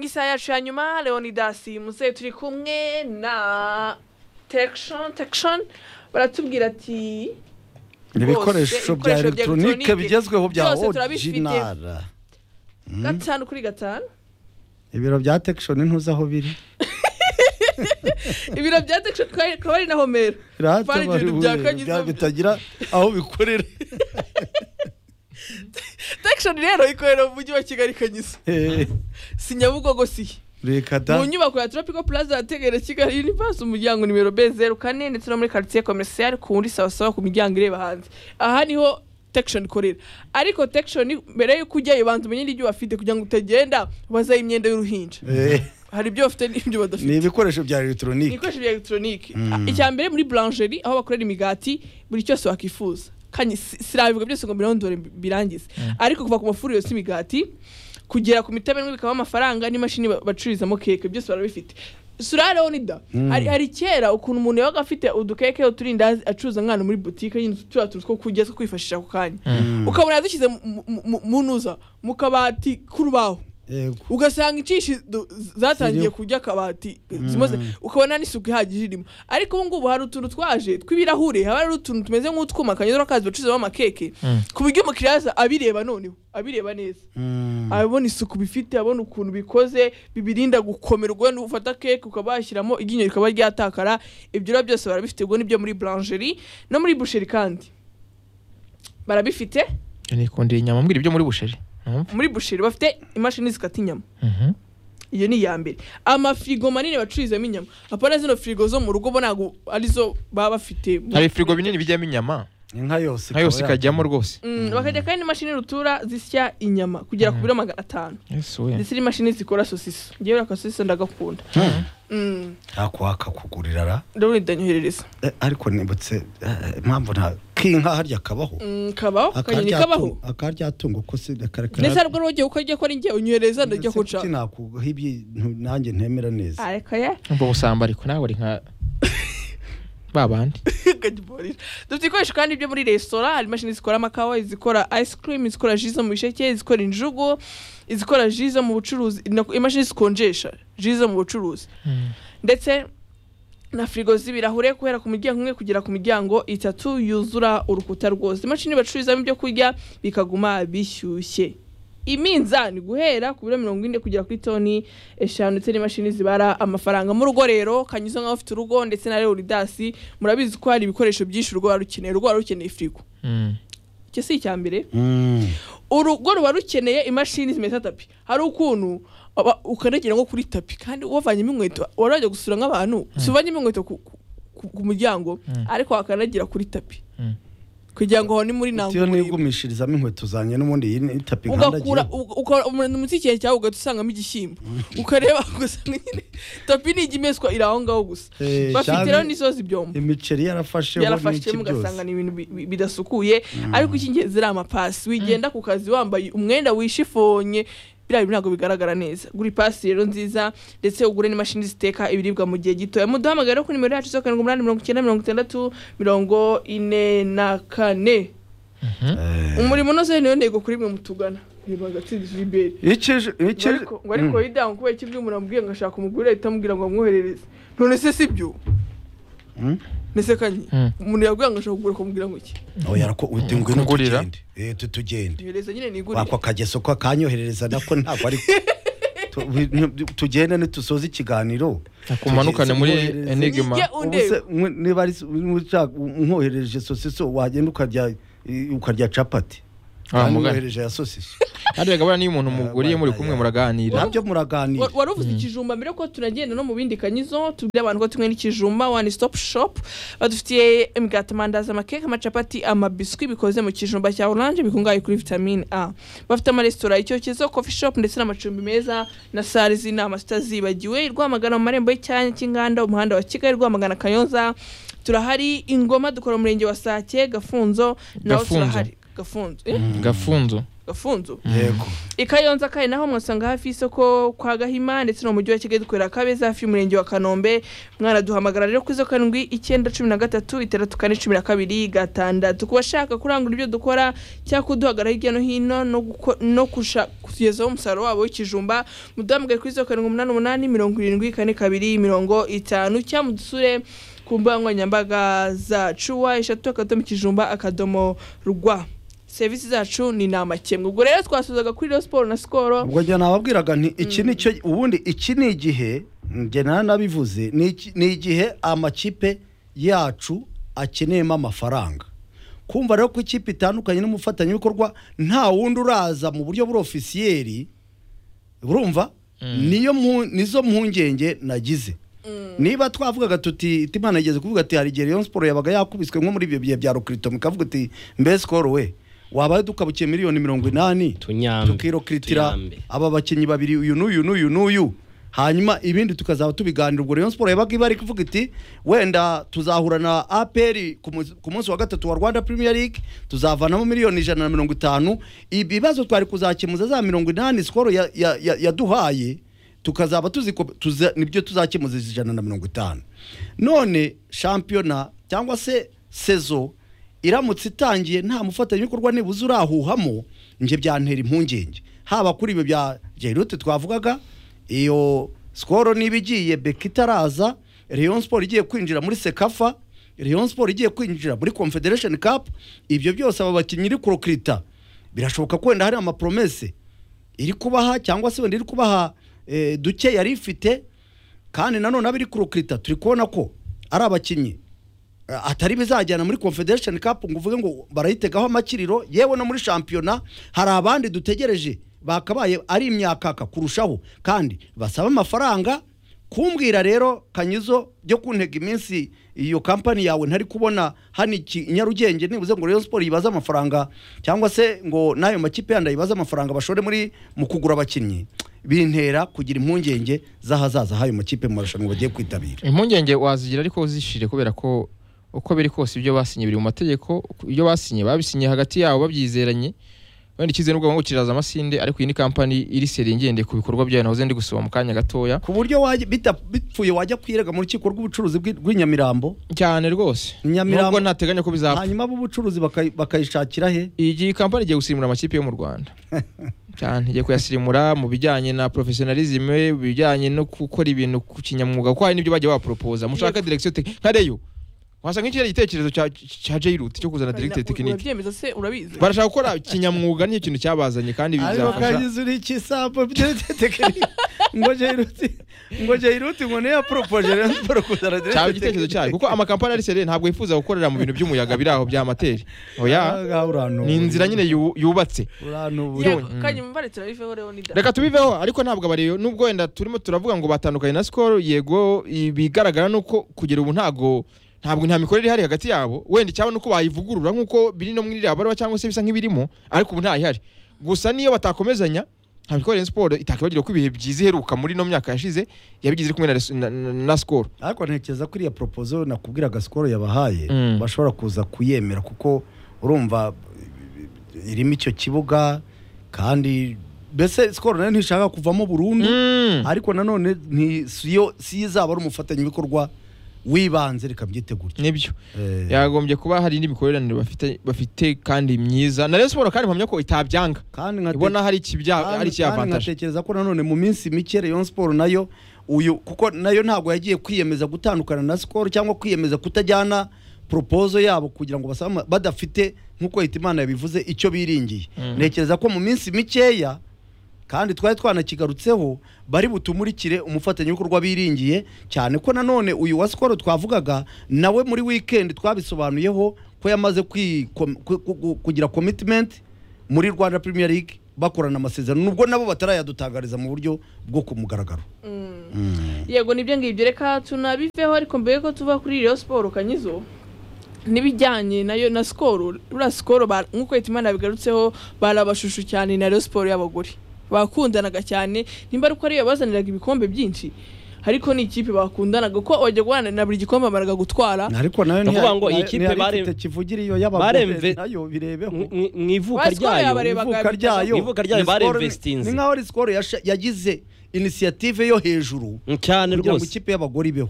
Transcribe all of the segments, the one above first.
isaha yacu ya nyuma leonidas muzehe turi kumwe na tekishoni tekishoni baratubwira ati ibikoresho bya ibikoresho bya elegitoronike elegitoronike bigezweho bya byose turabifite. orujinara gatanu kuri gatanu ibiro bya tekishoni ntuzi aho biri ibiro bya tekishoni akaba ari na homero Rata Bari bari ibintu bya buri- Kagizo. bya- bitagira aho bikorera tekishoni rero ikorera mu mujyi wa kigali kanyuza Eh, si nyabugogo siye reka da mu nyubako ya tropical plaza yategere kigali universe umuryango nimero b zeru kane ndetse no muri quartier commercial ku wundi sawasawa ku miryango ireba hanze aha niho tekishoni ikorera ariko tekishoni mbere y'uko ujyayo banza umenye n'ibyo bafite kugira ngo utagenda ubazaho imyenda y'uruhinja Eh, hari ibyo bafite n'ibyo badafite ni ibikoresho bya elegitoronike ibikoresho bya elegitoronike icya mbere muri blancherie aho bakorera imigati buri cyose wakwifuza kandi si- sirabivuga byose ngo mbirondore mbi- birangize ariko kuva ku mafuriro yose imigati kugera ku mitabe n'ibindi bikaba amafaranga n'imashini ba- bacururizamo keke byose barabifite sura leonida hari hari kera ukuntu umuntu yabaga afite udukeke uturindazi acuruza nk'ahantu muri butike nyine turiya tuntu two kurya two kwifashisha ako kanya ukabona yadushyize mu- mu- mu- mu ntuza mu kabati k'urubaho Yego. ugasanga inshyishi du- zatangiye Ziriho. kurya akabati zimaze ukabona n'isuku ihagije irimo ariko ubu ngubu hari utuntu twaje tw'ibirahure haba hari utuntu tumeze nk'utwuma kanyuzamo kazi bacuzamo amakeke ku buryo umukiriya aza abireba noneho abireba neza Mm. abona isuku bifite abona ukuntu bikoze bibirinda gukomera ubwo wenda ufata keke ukaba washyiramo iryinyo rikaba ryatakara ibyo rero byose barabifite ubwo nibyo muri blancherie no muri boucherie kandi barabifite nikundira inyama mbwira ibyo muri busheri numva muri boucherie bafite imashini zikata inyama Mhm. iyo ni iya mbere amafirigo manini bacururizamo inyama apana zino firigo zo mu rugo bo ntabwo arizo baba bafite hari firigo binini bijyamo inyama inka yose nka yose ikaba ya- ikajyamo rwose Mm, bakajya kandi n'imashini rutura zisya inyama kugera ku biro magana atanu Yes, we. ndetse n'imashini zikora sosiso ngewe akasosiso ndagakunda Mm, nakwaka kugurira ra ndabona idanyoherereza Eh, ariko nibutse eh, impamvu nta k'inka harya kabaho Mm, kabaho kanyoni Akarya kabaho tungo- akarya tungo ko si akareka ndetse hari ubwo rero ugiye ukajya ko ari ngewe unyoherereza ndajya kuca sinakugaho ibintu nanjye ntemera neza areka ya umva ubusamba ariko nawe uri nka ba bandi kagipolisi dufite ibikoresho kandi byo muri resitora hari imashini zikora amakawa izikora ice cream izikora ji zo mu bisheke izikora injugu izikora ji zo mu bucuruzi na- imashini zikonjesha ji zo mu bucuruzi ndetse na firigo z'ibirahure guhera ku muryango umwe kugera ku miryango itatu yuzura urukuta rwose imashini bacururizamo ibyo kurya bikaguma bishyushye iminzani guhera ku biro mirongo ine kugera kuri toni eshanu ndetse n'imashini zibara amafaranga mu rugo rero kanyuza nk'aho ufite urugo ndetse na leoridasi murabizi ko hari ibikoresho byinshi urugo wari rukeneye urugo wari rukeneye firigo Mm. icyo si icya mbere Mm. urugo ruba rukeneye imashini zimesa tapi hari ukuntu aba- ukandagira nko kuri tapi kandi wavanyemo inkweto wari wajya gusura nk'abantu si uvanyemo inkweto ku, ku, ku- ku muryango ariko wakandagira kuri tapi Mm. kugira ngo aho ni muri Iyo ntabwo nigumishirizamo inkweto zanjye n'ubundi iyi ni tapi ugakura nkandagira uga- ukora umuntu munsi y'ikintu cyawe ugahita usangamo igishyimbo ukareba ugasanga nyine tapi ni ijya imeswa iri aho ngaho gusa Eh, bafite cyane- rero n'isozi byombo imiceri yarafasheho yarafashe n'iki mugasanga byose ni ibintu bi- bi- bidasukuye ariko icy'ingenzi ari amapasi wigenda ku kazi wambaye umwenda wishifonye biriya bintu ntabwo bigaragara neza gura ipasi rero nziza ndetse ugure n'imashini ziteka ibiribwa mu gihe gitoya muduhamagara kuri nimero yacu zo karindwi umunani mirongo icyenda mirongo itandatu mirongo ine na kane umurimo unoze niyo ntego kuri mwe mutugana reba agatsinzi jiberi Ikije- ngo ikije- ariko- ngo ariko yidango kubera iki ibyo umuntu amubwiye ngo ashaka umugore ahita amubwira ngo amwoherereze none se si byo Mm. mbese kanye Mm. umuntu yabwiye ngo ashaka kugura akamubwira ngo iki oya arako uti ngwino Kugurira. tugende Eh, tu- tugende yohereza nyine nigurire wako kageso ko kanyoherereza nako ntabwo ariko Tu- bi- tugende nitusoze ikiganiro akumanukane muri Tugeze- enigma Nijye Ubuse undeba mwe- niba ari nkoherereje sosiso wagenda ukarya i- ukarya capati Ah, mugana. nkohereje ya sosiso ariko buriya niyo umuntu muguriye muri kumwe muraganira nabyo muraganira Wa- wari uvuze ikijumba mbere ko tunagenda no mu bindi kanyizo tubwire abantu ko tumwe n'ikijumba one stop shop badufitiye imigati amandazi amakeke amacapati amabiswi bikoze mu kijumba cya oranje bikungahaye kuri vitamine a bafite amaresitora icyokezo coffee shop ndetse n'amacumbi meza na sale z'inama zitazibagiwe rwamagana mu marembo y'icyanya cy'inganda umuhanda wa kigali rwamagana kayonza turahari ingoma dukora umurenge wa sake gafunzo naho Gafunzo. turahari gafunzo eh? gafunzo gafunzo yego ikayonza kare naho mwasanga hafi y'isoko kwa gahima ndetse no mu mujyi wa kigali dukorera kabeza hafi y'umurenge wa kanombe mwanaduhamagara rero kuri zo karindwi icyenda cumi na gatatu itandatu kane cumi na kabiri gatandatu ku bashaka kurangura ibyo dukora cyangwa kuduhagarara hirya no hino no guko- no kusha- kutugezaho umusaruro wabo w'ikijumba muduhamagare kuri zo karindwi umunani umunani mirongo irindwi kane kabiri mirongo itanu cyangwa mudusure ku mbuga nkoranyambaga zacu wa eshatu akadomo ikijumba akadomo rwa serivisi zacu ni nta makemwa ubwo rero twasuzaga kuri rero siporo na sikoro ubwo njye nababwiraga nti iki ni cyo ubundi iki ni igihe njye nta nabivuze ni iki- ni igihe amakipe yacu akeneyemo amafaranga kumva rero ko ikipe itandukanye n'umufatanyabikorwa nta wundi uraza mu buryo burofisiyeri urumva niyo mpu- nizo mpungenge nagize niba twavugaga tuti iti imana igeze kuvuga ati hari igihe Rayon Sport yabaga yakubiswe nko muri ibyo bihe bya Rokirito mukavuga uti mbe sikoro we wabaye dukabukiye miliyoni mirongo inani tunyambe tukirokiritira tuyambe. aba bakinnyi babiri uyu n'uyu n'uyu n'uyu hanyuma ibindi tukazaba tubiganira ubwo Rayon Sport yabaga ibari kuvuga iti wenda tuzahura na APR ku munsi- ku munsi wa gatatu wa Rwanda Premier League tuzavanamo miliyoni ijana na mirongo itanu ibibazo twari kuzakemuza za mirongo inani skoro ya- ya- ya- yaduhaye tukazaba tuziko tuza, nibyo tuzakemuza ijana na mirongo itanu none shampiyona cyangwa se sezo iramutse itangiye nta mufatanyabikorwa nibuze urahuhamo njye byantera impungenge haba kuri ibyo bya jerute twavugaga iyo sikoro niba igiye beka itaraza Rayon Sport igiye kwinjira muri sekafa Rayon Sport igiye kwinjira muri confederation cup ibyo byose aba bakinnyi iri kurokirita birashoboka ko wenda hari amapromese iri kubaha cyangwa se wenda iri kubaha eh, duke yari ifite kandi nanone abiri kurokirita turi kubona ko ari abakinnyi eh, atari bizajyana muri confederation cup ngo uvuge ngo barayitegaho amakiriro yewe no muri shampiyona hari abandi dutegereje bakabaye ari imyakaka kurushaho kandi basaba amafaranga kumbwira rero kanyizo byo kuntega iminsi iyo kampani yawe ntari kubona hano iki i nyarugenge nibuze ngo Rayon Sport yibaze amafaranga cyangwa se ngo n'ayo makipe yandi yibaze amafaranga bashore muri mu kugura abakinnyi bintera kugira impungenge z'ahazaza h'ayo makipe mu marushanwa bagiye kwitabira impungenge wazigira ariko uzishire kubera ko uko biri kose ibyo basinye biri mu mategeko ibyo basinye babisinye hagati yabo babyizeranye wenda icyizere n'ubwo ngo kiraza amasinde ariko iyi ni kampani iri seri ngende ku bikorwa byayo nahoze ndi gusoma mu kanya gatoya ku buryo wajya- bita- bipfuye wajya kwirega mu rukiko rw'ubucuruzi bw'i- rw'inyamirambo cyane rwose Nyamirambo- nubwo ntateganya ko bizapfa hanyuma ab'ubucuruzi bakayi- bakayishakira he iyi kampani igiye gusirimura amakipe yo mu rwanda cyane igiye kuyasirimura mu bijyanye na professionalisme mu bijyanye no gukora ibintu ku kinyamwuga kuko hari n'ibyo bagiye baporopoza mushaka direction technique nka reyo wasanga nk'ikiriya gitekerezo cya cya J-Route cyo kuzana directeur technique urabyemeza se urabizi barashaka gukora kinyamwuga nicyo kintu cyabazanye kandi ariko bizafasha kagize uri ikisambo by'utekinike ngo jayiruti ngo jayiruti ngo niyo yaporopoje rero siporo kuzana direkite cyaba igitekerezo cyayo kuko amakampani ari seriye ntabwo yifuza gukorera mu bintu by'umuyaga biri aho bya amateri oya ni inzira nyine yu- yubatse uranubura yego kanyuma mbare turabiveho rero ni da reka tubiveho ariko ntabwo abareyo nubwo wenda turimo turavuga ngo batandukanye na sikoro yego ibigaragara ni uko kugera ubu ntabwo ntabwo nta mikorere ihari hagati yabo wenda icyaba ni uko bayivugurura nk'uko biri no muri iriya baruwa cyangwa se bisa nk'ibirimo ariko ubu ntayihari gusa niyo batakomezanya nta mikorere ya siporo itakibagirwa ko ibihe byiza iheruka muri ino myaka yashize yabigize iri kumwe na res- na- na- na sikoro ariko ntekereza ko iriya propozo nakubwiraga sikoro yabahaye Mm. bashobora kuza kuyemera kuko urumva irimo icyo kibuga kandi mbese sikoro nayo ntishaka kuvamo burundu ariko nanone nti- si yo- si yo izaba ari umufatanyabikorwa w'ibanze reka byite gutya nibyo Eh, yagombye kuba hari n'imikoranire bafite bafite kandi myiza na rero siporo kandi mpamya ko itabyanga kandi nkate- ibona hari ikibya kandi- ari kandi ikiyavantaje nkatekereza ko nanone mu minsi mike Rayon Sport nayo uyu kuko nayo ntabwo yagiye kwiyemeza gutandukana na Skol cyangwa kwiyemeza kutajyana propozo yabo kugira ngo basaba ama- badafite nk'uko Hitimana yabivuze icyo biringiye Mm. ntekereza ko mu minsi mikeya kandi twari twanakigarutseho bari butumurikire umufatanyabikorwa biringiye cyane ko nanone uyu wa sikoro twavugaga nawe muri wikendi twabisobanuyeho ko yamaze kwi- kom- ku- ku- ku- kugira commitment muri rwanda premier league bakorana amasezerano nubwo nabo batarayadutangariza mu buryo bwo ku mugaragaro yego nibyo ngibyo reka tunabiveho ariko mbere ko tuva kuri rero siporo kanyizo n'ibijyanye nayo na sikoro buriya sikoro ba- nk'uko leta imana yabigarutseho barabashushu cyane na rero siporo y'abagore bakundanaga cyane nimba ari uko ariyo bazaniraga ibikombe byinshi ariko ni ikipe bakundanaga kuko bajya guhana na buri gikombe bamaraga gutwara ariko nayo Ni ukuvuga ntiya- ngo iyi ntiya- kipe ntiyari bare- ifite kivugire iyo y'abagore baremve- nayo birebeho mu- mu- mu ivuka Wari score ryayo yabarebaga ivuka ryayo Ivuka ryayo ni siporo- barinvestinze. ni nkaho ari siporo yasha- yagize inisiyative yo hejuru cyane kugira ngo rwose ikipe y'abagore ibeho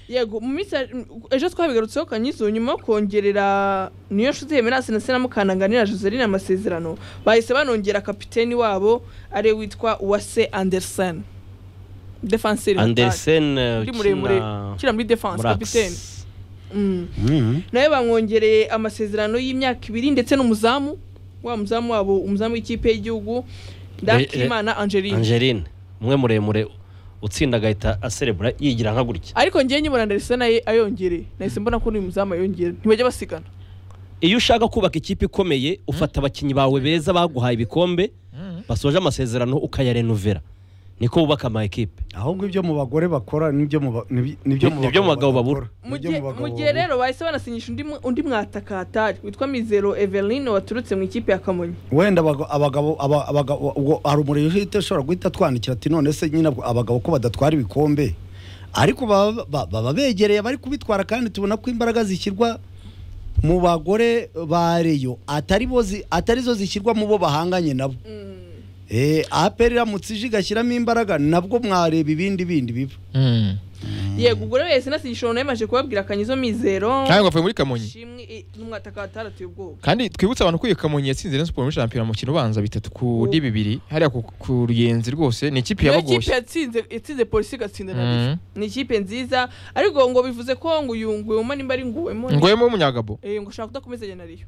yego mu minsi ya- m- ejo twabigarutseho kanyizo nyuma yo kongerera niyo nshuti hemerasi na sena mukananganira joseline amasezerano bahise banongera kapiteni wabo ari we witwa uwase andersen defenseri andersen muri muremure ukina ukina muri defense muri kapiteni Axe. Mm. nawe bamwongereye amasezerano y'imyaka ibiri ndetse n'umuzamu wa muzamu wabo umuzamu w'ikipe y'igihugu ndakimana angeline angeline umwe muremure utsinda agahita aserebura yigira nka gutya ariko ngewe nyibona ndarisa naye ayongereye nahise mbona ko n'uyu muzamu ayongera ntibajya basigana iyo ushaka kubaka ikipe ikomeye ufata abakinnyi bawe beza baguhaye ibikombe basoje amasezerano ukayarenovera niko wubaka ama ekipe ahubwo ibyo mu bagore bakora nibyo mu ba- nibi- nibyo Ni- nibyo mu bagabo babura. badakora. mu Nibyo gihe- mu bagabo mu gihe babura. rero bahise banasinyisha undi mu- undi mwatakahatari witwa mizero eveline waturutse mu ikipe ya kamonyi wenda abaga- abagabo aba- abagabo ubwo hari umuriro uhita ushobora guhita twandikira ati none se nyine abwo- abagabo ko badatwara ibikombe ariko baba ba- baba begereye bari kubitwara kandi tubona ko imbaraga zishyirwa mu bagore ba reyo atari bo zi- atari zo zishyirwa mu bo bahanganye nabo Eh, aperi iramutse ije igashyiramo imbaraga nabwo mwareba ibindi bindi biba yego ubwo rero yahise anasinyisha uwo nawe maje kubabwira akanyizo mizero ntabwo bavuye muri kamonyi shimwe i- n'umwatakahatari ateye ubwoba kandi twibutse abantu ko iyo kamonyi yatsinze rayon siporo muri shampiyona mu mukino ubanza bitatu kuri bibiri hariya ku, ku ruyenzi rwose ni ikipe niyo kipe yabagoshye yatsinze yatsinze polisi igatsinda na Mhm. rifa ni ikipe nziza ariko ngo bivuze ko ngo uyu nguyuma nimba ari nguwemo ngoyemo w'umunyagabo Eh, ngo ushaka kudakomezanya na riyo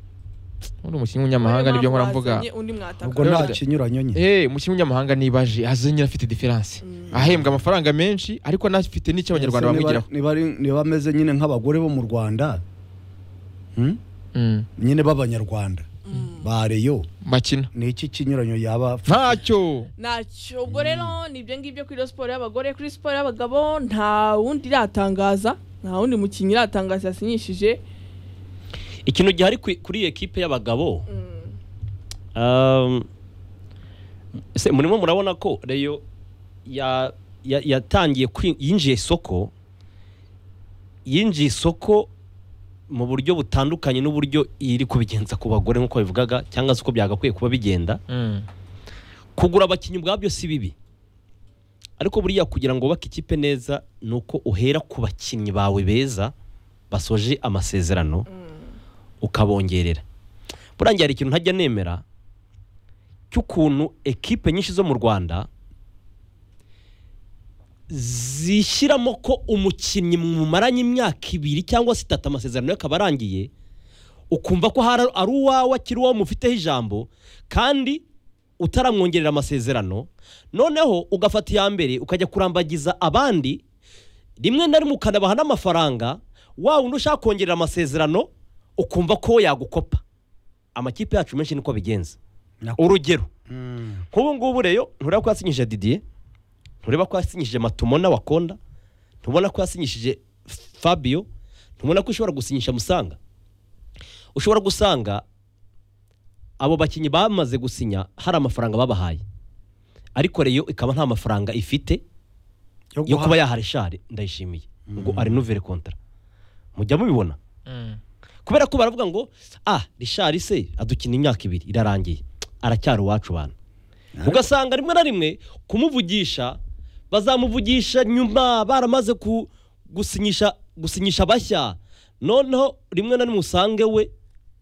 uri umukinnyi w'umunyamahanga nibyo nkora mvuga Bazanye undi ubwo mwataka Rero nta da- kinyuranyo nyine eh umukinnyi w'umunyamahanga nibaje azanye afite diferanse ahembwa amafaranga menshi ariko anafite n'icyo abanyarwanda Ese niba- bamwigiraho niba ari- niba ameze nyine nk'abagore bo mu rwanda hmm? Mm, nyine b'abanyarwanda ba reyo bakina ni iki kinyuranyo yaba ntacyo ntacyo ubwo rero ni ibyo ngibyo kuri siporo y'abagore kuri siporo y'abagabo nta wundi iratangaza nta wundi mukinnyi iratangaza yasinyishije ikintu gihari kuri- kuri iyi ekipe y'abagabo Mm. Um, se murimo murabona ko reyo ya- ya- yatangiye kwi- yinjiye isoko yinjiye isoko mu buryo butandukanye n'uburyo iri kubigenza ku bagore nk'uko bivugaga cyangwa se uko byagakwiye kuba bigenda Mm, kugura abakinnyi ubwabyo si bibi ariko buriya kugira ngo wubake ikipe neza ni uko uhera ku bakinnyi bawe beza basoje amasezerano ukabongerera burangiye hari ikintu ntajya nemera cy'ukuntu ekipe nyinshi zo mu rwanda zishyiramo ko umukinnyi mumaranye imyaka ibiri cyangwa se itatu amasezerano ye akaba arangiye ukumva ko hari- ari uwawe akiri uwawe mufiteho ijambo kandi utaramwongerera amasezerano noneho ugafata iya mbere ukajya kurambagiza abandi rimwe na rimwe ukanabaha n'amafaranga wa wundi ushaka kongerera amasezerano ukumva ko yagukopa amakipe yacu menshi niko bigenza Nako. urugero Mm. nk'ubu ngubu rero ntureba ko yasinyije didiye ntureba ko yasinyije matumona wakonda ntubona ko yasinyishije fabio ntubona ko ushobora gusinyisha musanga ushobora gusanga abo bakinnyi bamaze gusinya hari amafaranga babahaye ariko reyo ikaba nta mafaranga ifite yo kuba yahara ishari ndayishimiye ngo arinuvere kontara mujya mubibona mm. kubera ko baravuga ngo ah rishari se adukina imyaka ibiri irarangiye aracyari uwacu bantu ugasanga rimwe na rimwe kumuvugisha bazamuvugisha nyuma baramaze ku gusinyisha gusinyisha bashya noneho rimwe na rimwe usange we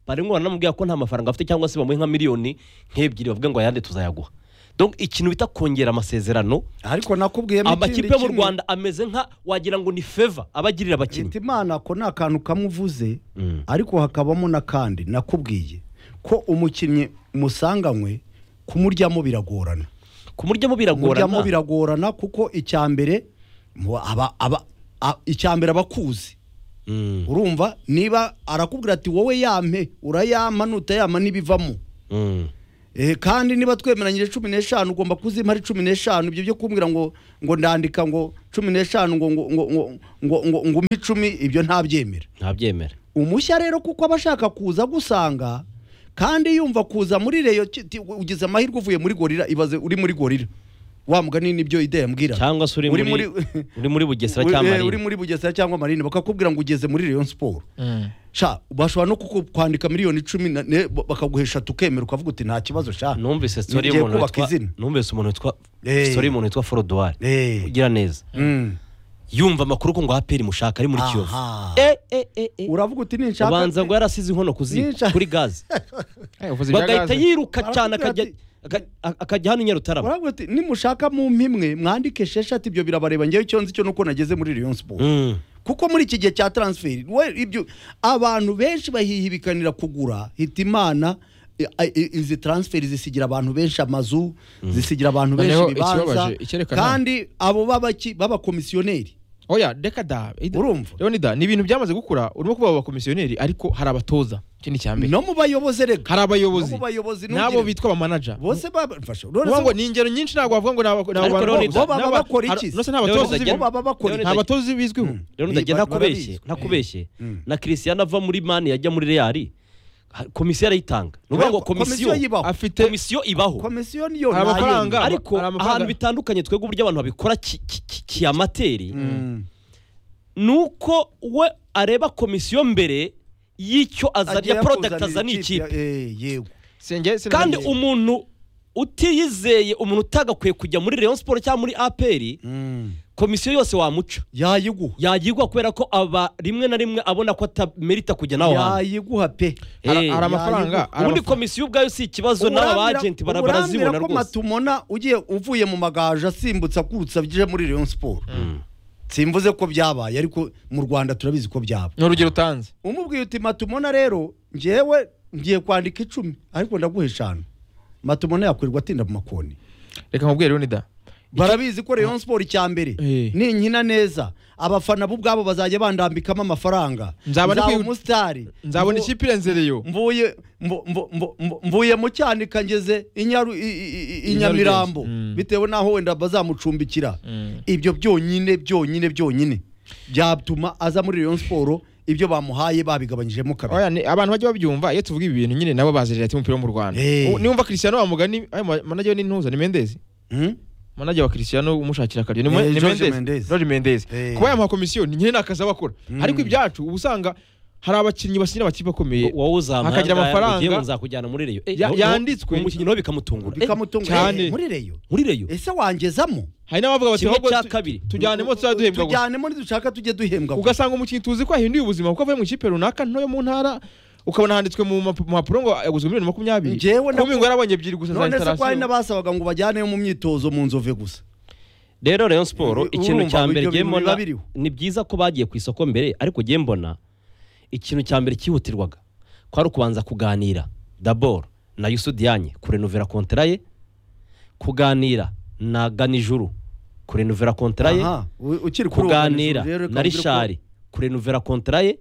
barimo baranamubwira ko nta mafaranga afite cyangwa se bamuhe nka miliyoni nk'ebyiri bavuga ngo ayandi tuzayaguha donc ikintu bita kongera amasezerano ariko nakubwiye amakipe yo mu rwanda ameze nka wagira ngo ni feva abagirira abakinnyi leta imana ko nta kantu kamwe uvuze Mm. ariko hakabamo n'akandi nakubwiye ko umukinnyi musanganywe kumuryamo biragorana kumuryamo biragorana kumuryamo biragorana kuko icya mbere mu- aba- aba- a- icya mbere aba akuzi Mm, urumva niba arakubwira ati wowe yampe urayampa nutayampa n'ibivamo mm. Eh, kandi niba twemeranyije cumi n'eshanu ugomba kuzimpa ari cumi n'eshanu ibyo byo kumbwira ngo ngo ndandika ngo cumi n'eshanu ngo ngo ngo ngo ngo ngo ngo umpe icumi ibyo ntabyemera ntabyemera umushya rero kuko aba ashaka kuza agusanga kandi yumva kuza muri reyo ki- ti- ugize amahirwe uvuye muri gorira ibaze uri muri gorira wa mugani nibyo idea yambwira cyangwa se uri Uri muri muri- uri muri bugesera Uri- cyangwa eh, uri marine muri bugesera cyangwa marine bakakubwira ngo ugeze muri rayon sport sha bashobora no kukwandika miliyoni icumi na- ne- bakaguhesha tukemera ukavuga uti nta kibazo sha numvise story Ngiye y'umuntu kubaka witwa izina. numvise umuntu witwa Eh. story y'umuntu witwa Forodwar Eh. ugira neza Mm. yumva amakuru ko ngo APR mushaka ari muri Kiyovu Aha. eh eh eh eh uravuga uti ninshaka ubanza ngo yarasize inkono ku ziko, Ninshaka- kuri gaze bagahita bagahita yiruka Barakubwira cyane akajya ati- aka- a- akajya hano i Nyarutarama uravuga uti nimushaka mu mpimwe mwandike sheshatu ibyo birabareba ngewe icyo nzi cyo nuko nageze muri rayon sport Mm. kuko muri iki gihe cya transfer we ibyo abantu benshi bahihibikanira kugura hitimana i- i- izi transfer zisigira abantu benshi amazu zisigira abantu benshi Noneho ibibanza ikibabaje, icyerekana- kandi abo babaki babakomisiyoneri oya reka da Ida- Urumva? Leonida, ni ibintu byamaze gukura urimo kuba abakomisiyoneri ariko hari abatoza ikindi cya mbere no mu bayobozi rega hari abayobozi no mu bayobozi n'abo n'ubwire- bitwa abamanaja bose babafasha Uvuga ngo ni ingero nyinshi ntabwo wavuga ngo ni aba- ni Ariko abantu Leonida, bo bose. baba Ni aba- bakora ar- iki? no se ni abatoza Leonida, bimwe. baba bakora Nta batoza bizwiho rero Ni- ndagiye ba- ntakubeshye barabizi. ntakubeshye na Cristiano ava muri mani yajya muri Real ha- komisiyo arayitanga ni ukuvuga ngo Komisiyo komisiyo yibaho. afite komisiyo ibaho komisiyo niyo Hari nta amafaranga. yindi. ariko hari amafaranga. ahantu bitandukanye twebwe uburyo abantu babikora ki- ki- ki- kiamateri Mm. ni uko we areba komisiyo mbere y'icyo azaniye Agiye porodagiti akuzanira azaniye ikipe eh, yego Sinjye- sinamenye. kandi umuntu utiyizeye umuntu utagakwiye kujya muri Rayon siporo cyangwa muri aperi Mm. komisiyo yose wamuca yayiguha yagirwa kubera ko aba rimwe na rimwe abona ko atamerita kujya nawe hantu yayiguha pe Hari- hari Eh, yayiguha. amafaranga hari ubundi amafaranga. komisiyo ubwayo si ikibazo n'aba Urambwira- agenti urambwira barazibona ko rwose matumona ugiye uvuye mu magaje asimbutse akurutse abyije muri Rayon Sport simvuze ko byabaye ariko mu Rwanda turabizi ko byaba ni urugero utanze umubwiye uti matumona rero ngewe ngiye kwandika icumi ariko ndaguha eshanu matumona yakwirirwa atinda mu makoni reka nkubwire Leonida. barabizi ko Rayon Sport cya mbere Eh. ninkina neza abafana bo ubwabo bazajya bandambikamo amafaranga Nzaba ndi nzaba kwi- umusitari nzabona Mvu- ikipe irenzereyo mvuye mvu- mvu- mvu- mvu- mvuye mu cyanika ngeze i Nyaru- i- i- i- i I nyamirambo Nyarugenge. Mm. bitewe n'aho wenda bazamucumbikira ibyo byonyine byonyine byonyine byatuma aza muri Rayon Sport ibyo bamuhaye babigabanyijemo kabiri Oya, ni- abantu bajya babyumva iyo tuvuga ibi bintu nyine nabo bazi leta y'umupira wo mu rwanda Eh. U- niwumva christiano wamugani manager we ni ntuza ni mendezi Hmm? manager wa christiano umushakira akaryo ni Eh, Mwe- ni George Mendes. Mendes. George Mendes. Eh. kuba yamuha komisiyo ni nyine ni akazi aba akora ariko ibyacu uba usanga hari abakinnyi basinyira amakipe akomeye wowe uzamuha Akagira amafaranga. nzakujyana muri reyo Eh, Ya- no- no- yanditswe. umukinnyi nawe bikamutungura Eh, Bikamutunga- cyane. Eh, muri reyo muri reyo ese wangezamo hari n'abavuga bati kimwe ahubwo cya tu- kabiri. tujyanemo tuzaduhembwa gusa tujyanemo ntidushaka tujye duhembwa gusa. ugasanga umukinnyi tuzi ko yahinduye ubuzima kuko avuye mu ikipe runaka ntoyo mu ntara ukabona handitswe mu map- mpapuro ngo yaguzwe miliyoni makumyabiri Njyewe na- kuko ngo yarabonye ebyiri gusa za none se ko hari intarasiyo n'abasabaga ngo bajyaneyo mu myitozo mu nzove gusa rero rayon siporo Urumva, ikintu cya mbere ibyo ngiye bintu biba mbona biriho. ni byiza ko bagiye ku isoko mbere ariko ngiye mbona ikintu cya mbere cyihutirwaga kwari ukubanza kuganira daboro na yusudiyanye kurenuvera kontara ye kuganira na ganijuru kurenuvera kontara ye Aha, u- ukiri kuri uwo kuganira mwanzuro rero na reka mubwire ko rishari kurenuvera kontara ye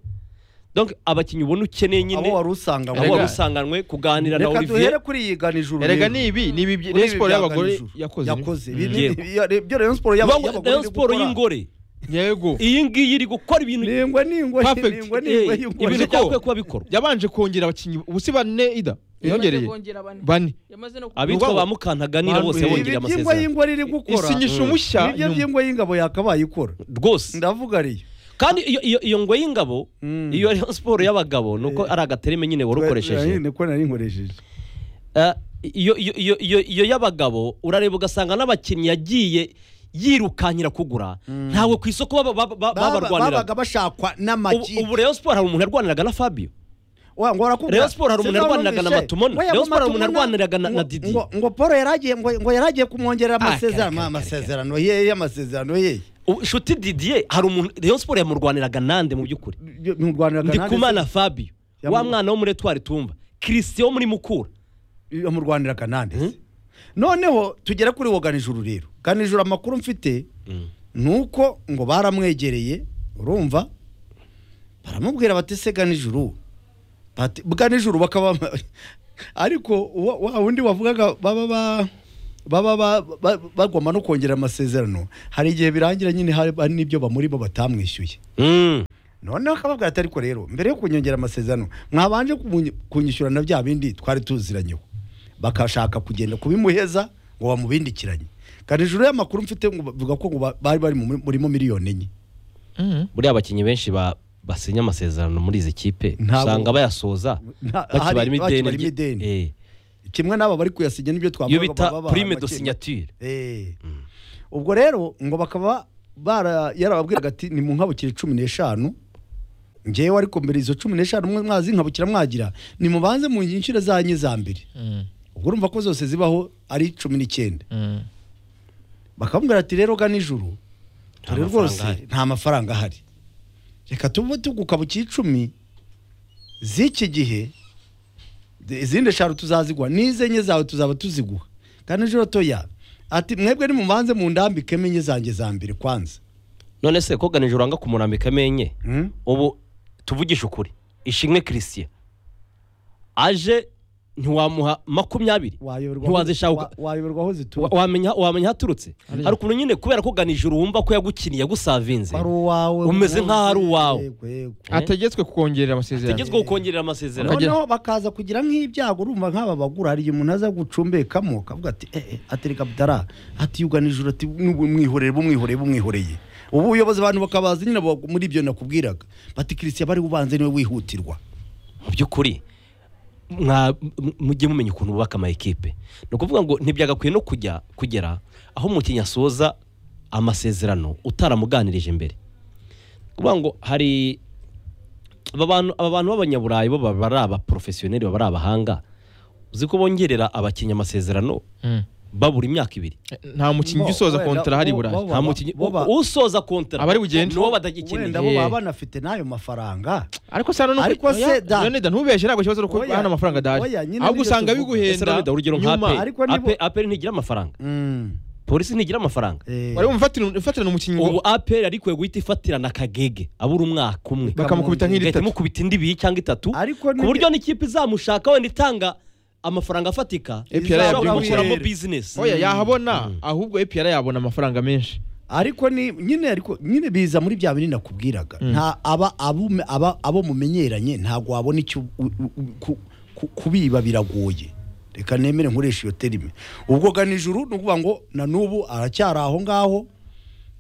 donc abakinnyi ubona ukeneye nyine abo wari usanga abo wari Rega- usanganywe kuganira na reka olivier duhere kuri iyi ganijuru erega ni ibi ni ibi Kuri Rayon ibi siporo bya y'abagore ganijuru. yakoze yakoze Mm. Ibi- ibi- Yego. ibi- ibyo rayon siporo y'aba- Ubwo y'abagore Rayon iri siporo gukora. y'ingore yego iyi ngiyi iri gukora ibintu ningwe ningwe Perfect. ningwe ningwe Eh, y'ingore. ibintu Ariko- byakwiye kuba bikorwa yabanje kongera abakinnyi ubu si bane ida yongereye kongera bane bane yamaze no abitwa ba mukantaganira bose Ibi bongera by'ingwe amasezerano y'ingwe riri gukora isinyisha umushya nibyo by'ingwe y'ingabo yakabaye ikora rwose ndavuga ariyo kandi iyo iyo iyo ngo y'ingabo Mm. iyo ariyo siporo y'abagabo ni uko ari agatereme nyine wari ukoresheje niko nari nkoresheje Eh, iyo iyo iyo iyo iyo y'abagabo urareba ugasanga n'abakinnyi yagiye yirukankira kugura ntawe ku isoko baba- baba- baba- babaga babarwanira bashakwa Ubu- ubu n'amakipe Rayon siporo hari umuntu yarwaniraga na fabio Wa- ngo warakubwira. Rayon Sport hari umuntu Sinzi aho yarwaniraga na numvise. Matumona. Oya, ngo Rayon Sport hari umuntu Matumona- yarwaniraga na- na ngo- Didi. ngo- ngo Paul yaragiye ngo ngo yaragiye kumwongerera kare, amasezerano kare, amasezerano yeye amasezerano yeye Ubu inshuti didier hari umuntu Rayon siporo yamurwaniraga nande mu by'ukuri mu Rwanda ndikumana fabio Yamu- wa mwana wo muri etwari tumva christian wo muri mukura yo mu Rwanda irakanande se. noneho tugere kuri wo ganijuru rero ganijuru amakuru mfite ni uko ngo baramwegereye urumva baramubwira bati se ganijuru bati ganijuru bakaba ariko wa wa wundi wavugaga baba ba baba ba- ba- bagomba no kongera amasezerano hari igihe birangira nyine hari hari n'ibyo bamuri bo batamwishyuye Mm. noneho akababwira ati ariko rero mbere yo kunyongera amasezerano mwabanje kumunyi- kunyishyura na bya bindi twari tuziranyeho bakashaka kugenda kubimuheza ngo bamubindikiranye kandi hejuru y'amakuru mfite ngo bavuga ko ngo ba- bari bari mu murimo miliyoni enye buriya abakinnyi benshi ba- basinya amasezerano muri izi kipe Ntabwo- usanga bayasoza Nta- bakibarimo hari- ideni bakibarimo rye- ideni. Eh, kimwe n'aba bari kuyasinya n'ibyo iyo twavuga bita baba prime babaha de make. signature Eh. ubwo rero ngo bakaba bara yarababwiraga ati ni mu nkabukire cumi n'eshanu ngewe ariko mbere izo cumi n'eshanu mwe mwazi nkabukira mwagira nimubanze mu nyinshuro zanyu za mbere ubwo urumva ko zose zibaho ari cumi n'icyenda bakamubwira ati rero ga nijoro Nta dore mafaranga rwose ahari." nta mafaranga ahari reka tuve tuguka buki icumi z'iki gihe de- izindi eshanu tuzazigwa n'izi enye zawe tuzaba tuziguha kandi ejo toya ati mwebwe nimubanze mu ndambike menye zanjye za mbere kwanza none se koga nijoro uranga kumurambika amenye Hmm? ubu tuvugishe ukuri ishimwe christian aje ntiwamuha makumyabiri Wayoberwa aho- ntiwazishaka wa- wayoberwa aho Wa- zituruka wamenya wamenya haturutse hari ukuntu nyine kubera ko ganijuru wumva ko yagukiniye yagusavinze ari uwawe Umeze nk'aho ari uwawe. Yego, yego. ategetswe kukongerera amasezerano tegetswe gukongerera amasezerano Akagera- noneho bakaza kugira nk'ibyago urumva nk'aba bagura hari igihe umuntu aza gucumbekamo akavuga ati eh, eh, ati reka butara ati yuganijoro ati n'ubu mwihoreye bumwihoreye bumwihoreye ubu ubuyobozi abantu bakabaza nyine abo- muri ibyo nakubwiraga bati christian bari ubanze niwe wihutirwa mu by'ukuri mwa- m- mujye mumenya ukuntu bubaka ama ekipe ni ukuvuga ngo ntibyagakwiye no kujya kugera aho umukinnyi asoza amasezerano utaramuganirije imbere ni ukuvuga ngo hari aba bantu aba bantu b'abanyaburayi bo baba ari abaporofesiyoneri baba ari abahanga uzi ko bongerera abakinnyi amasezerano Mm. babura imyaka ibiri nta mukinnyi usoza Wenda- kontara hari bo- bo- burayi bo- nta mukinnyi bo- bo- usoza kontara Abari bugende. wenda nibo bo baba badagikeneye banafite n'ayo mafaranga ariko se hano Ariko se da- da ntubeshe ntabwo ikibazo nuko Oya, hano amafaranga adahari oya, nyine ahubwo nibyo usanga tuvuga. ese biguhenda Ronaldo, urugero nka nyuma aperi ariko nibo- Aperi- aperi ntigira amafaranga Mm, polisi ntigira amafaranga eh, wari umufatirana ufatirana umukinnyi ubu ngo- aperi ariko guhita ifatirana akagege abura umwaka umwe bakamukubita nk'iri igahita tatu imukubita indi ibiri cyangwa itatu ariko ku buryo n'ikipe izamushaka wenda itanga amafaranga afatika APR ishobora yabyumvise. gukuramo bizinesi oya yahabona Mm. ahubwo epr yabona amafaranga menshi ariko ni nyine ariko nyine biza muri bya bintu nakubwiraga Mm. nta aba abo aba abo mumenyeranye ntabwo wabona icyo u- u- u- ku- ku- kubiba biragoye reka nemere nkoresha iyo terime ubwo gana ijuru ni ukuvuga ngo na n'ubu aracyari aho ngaho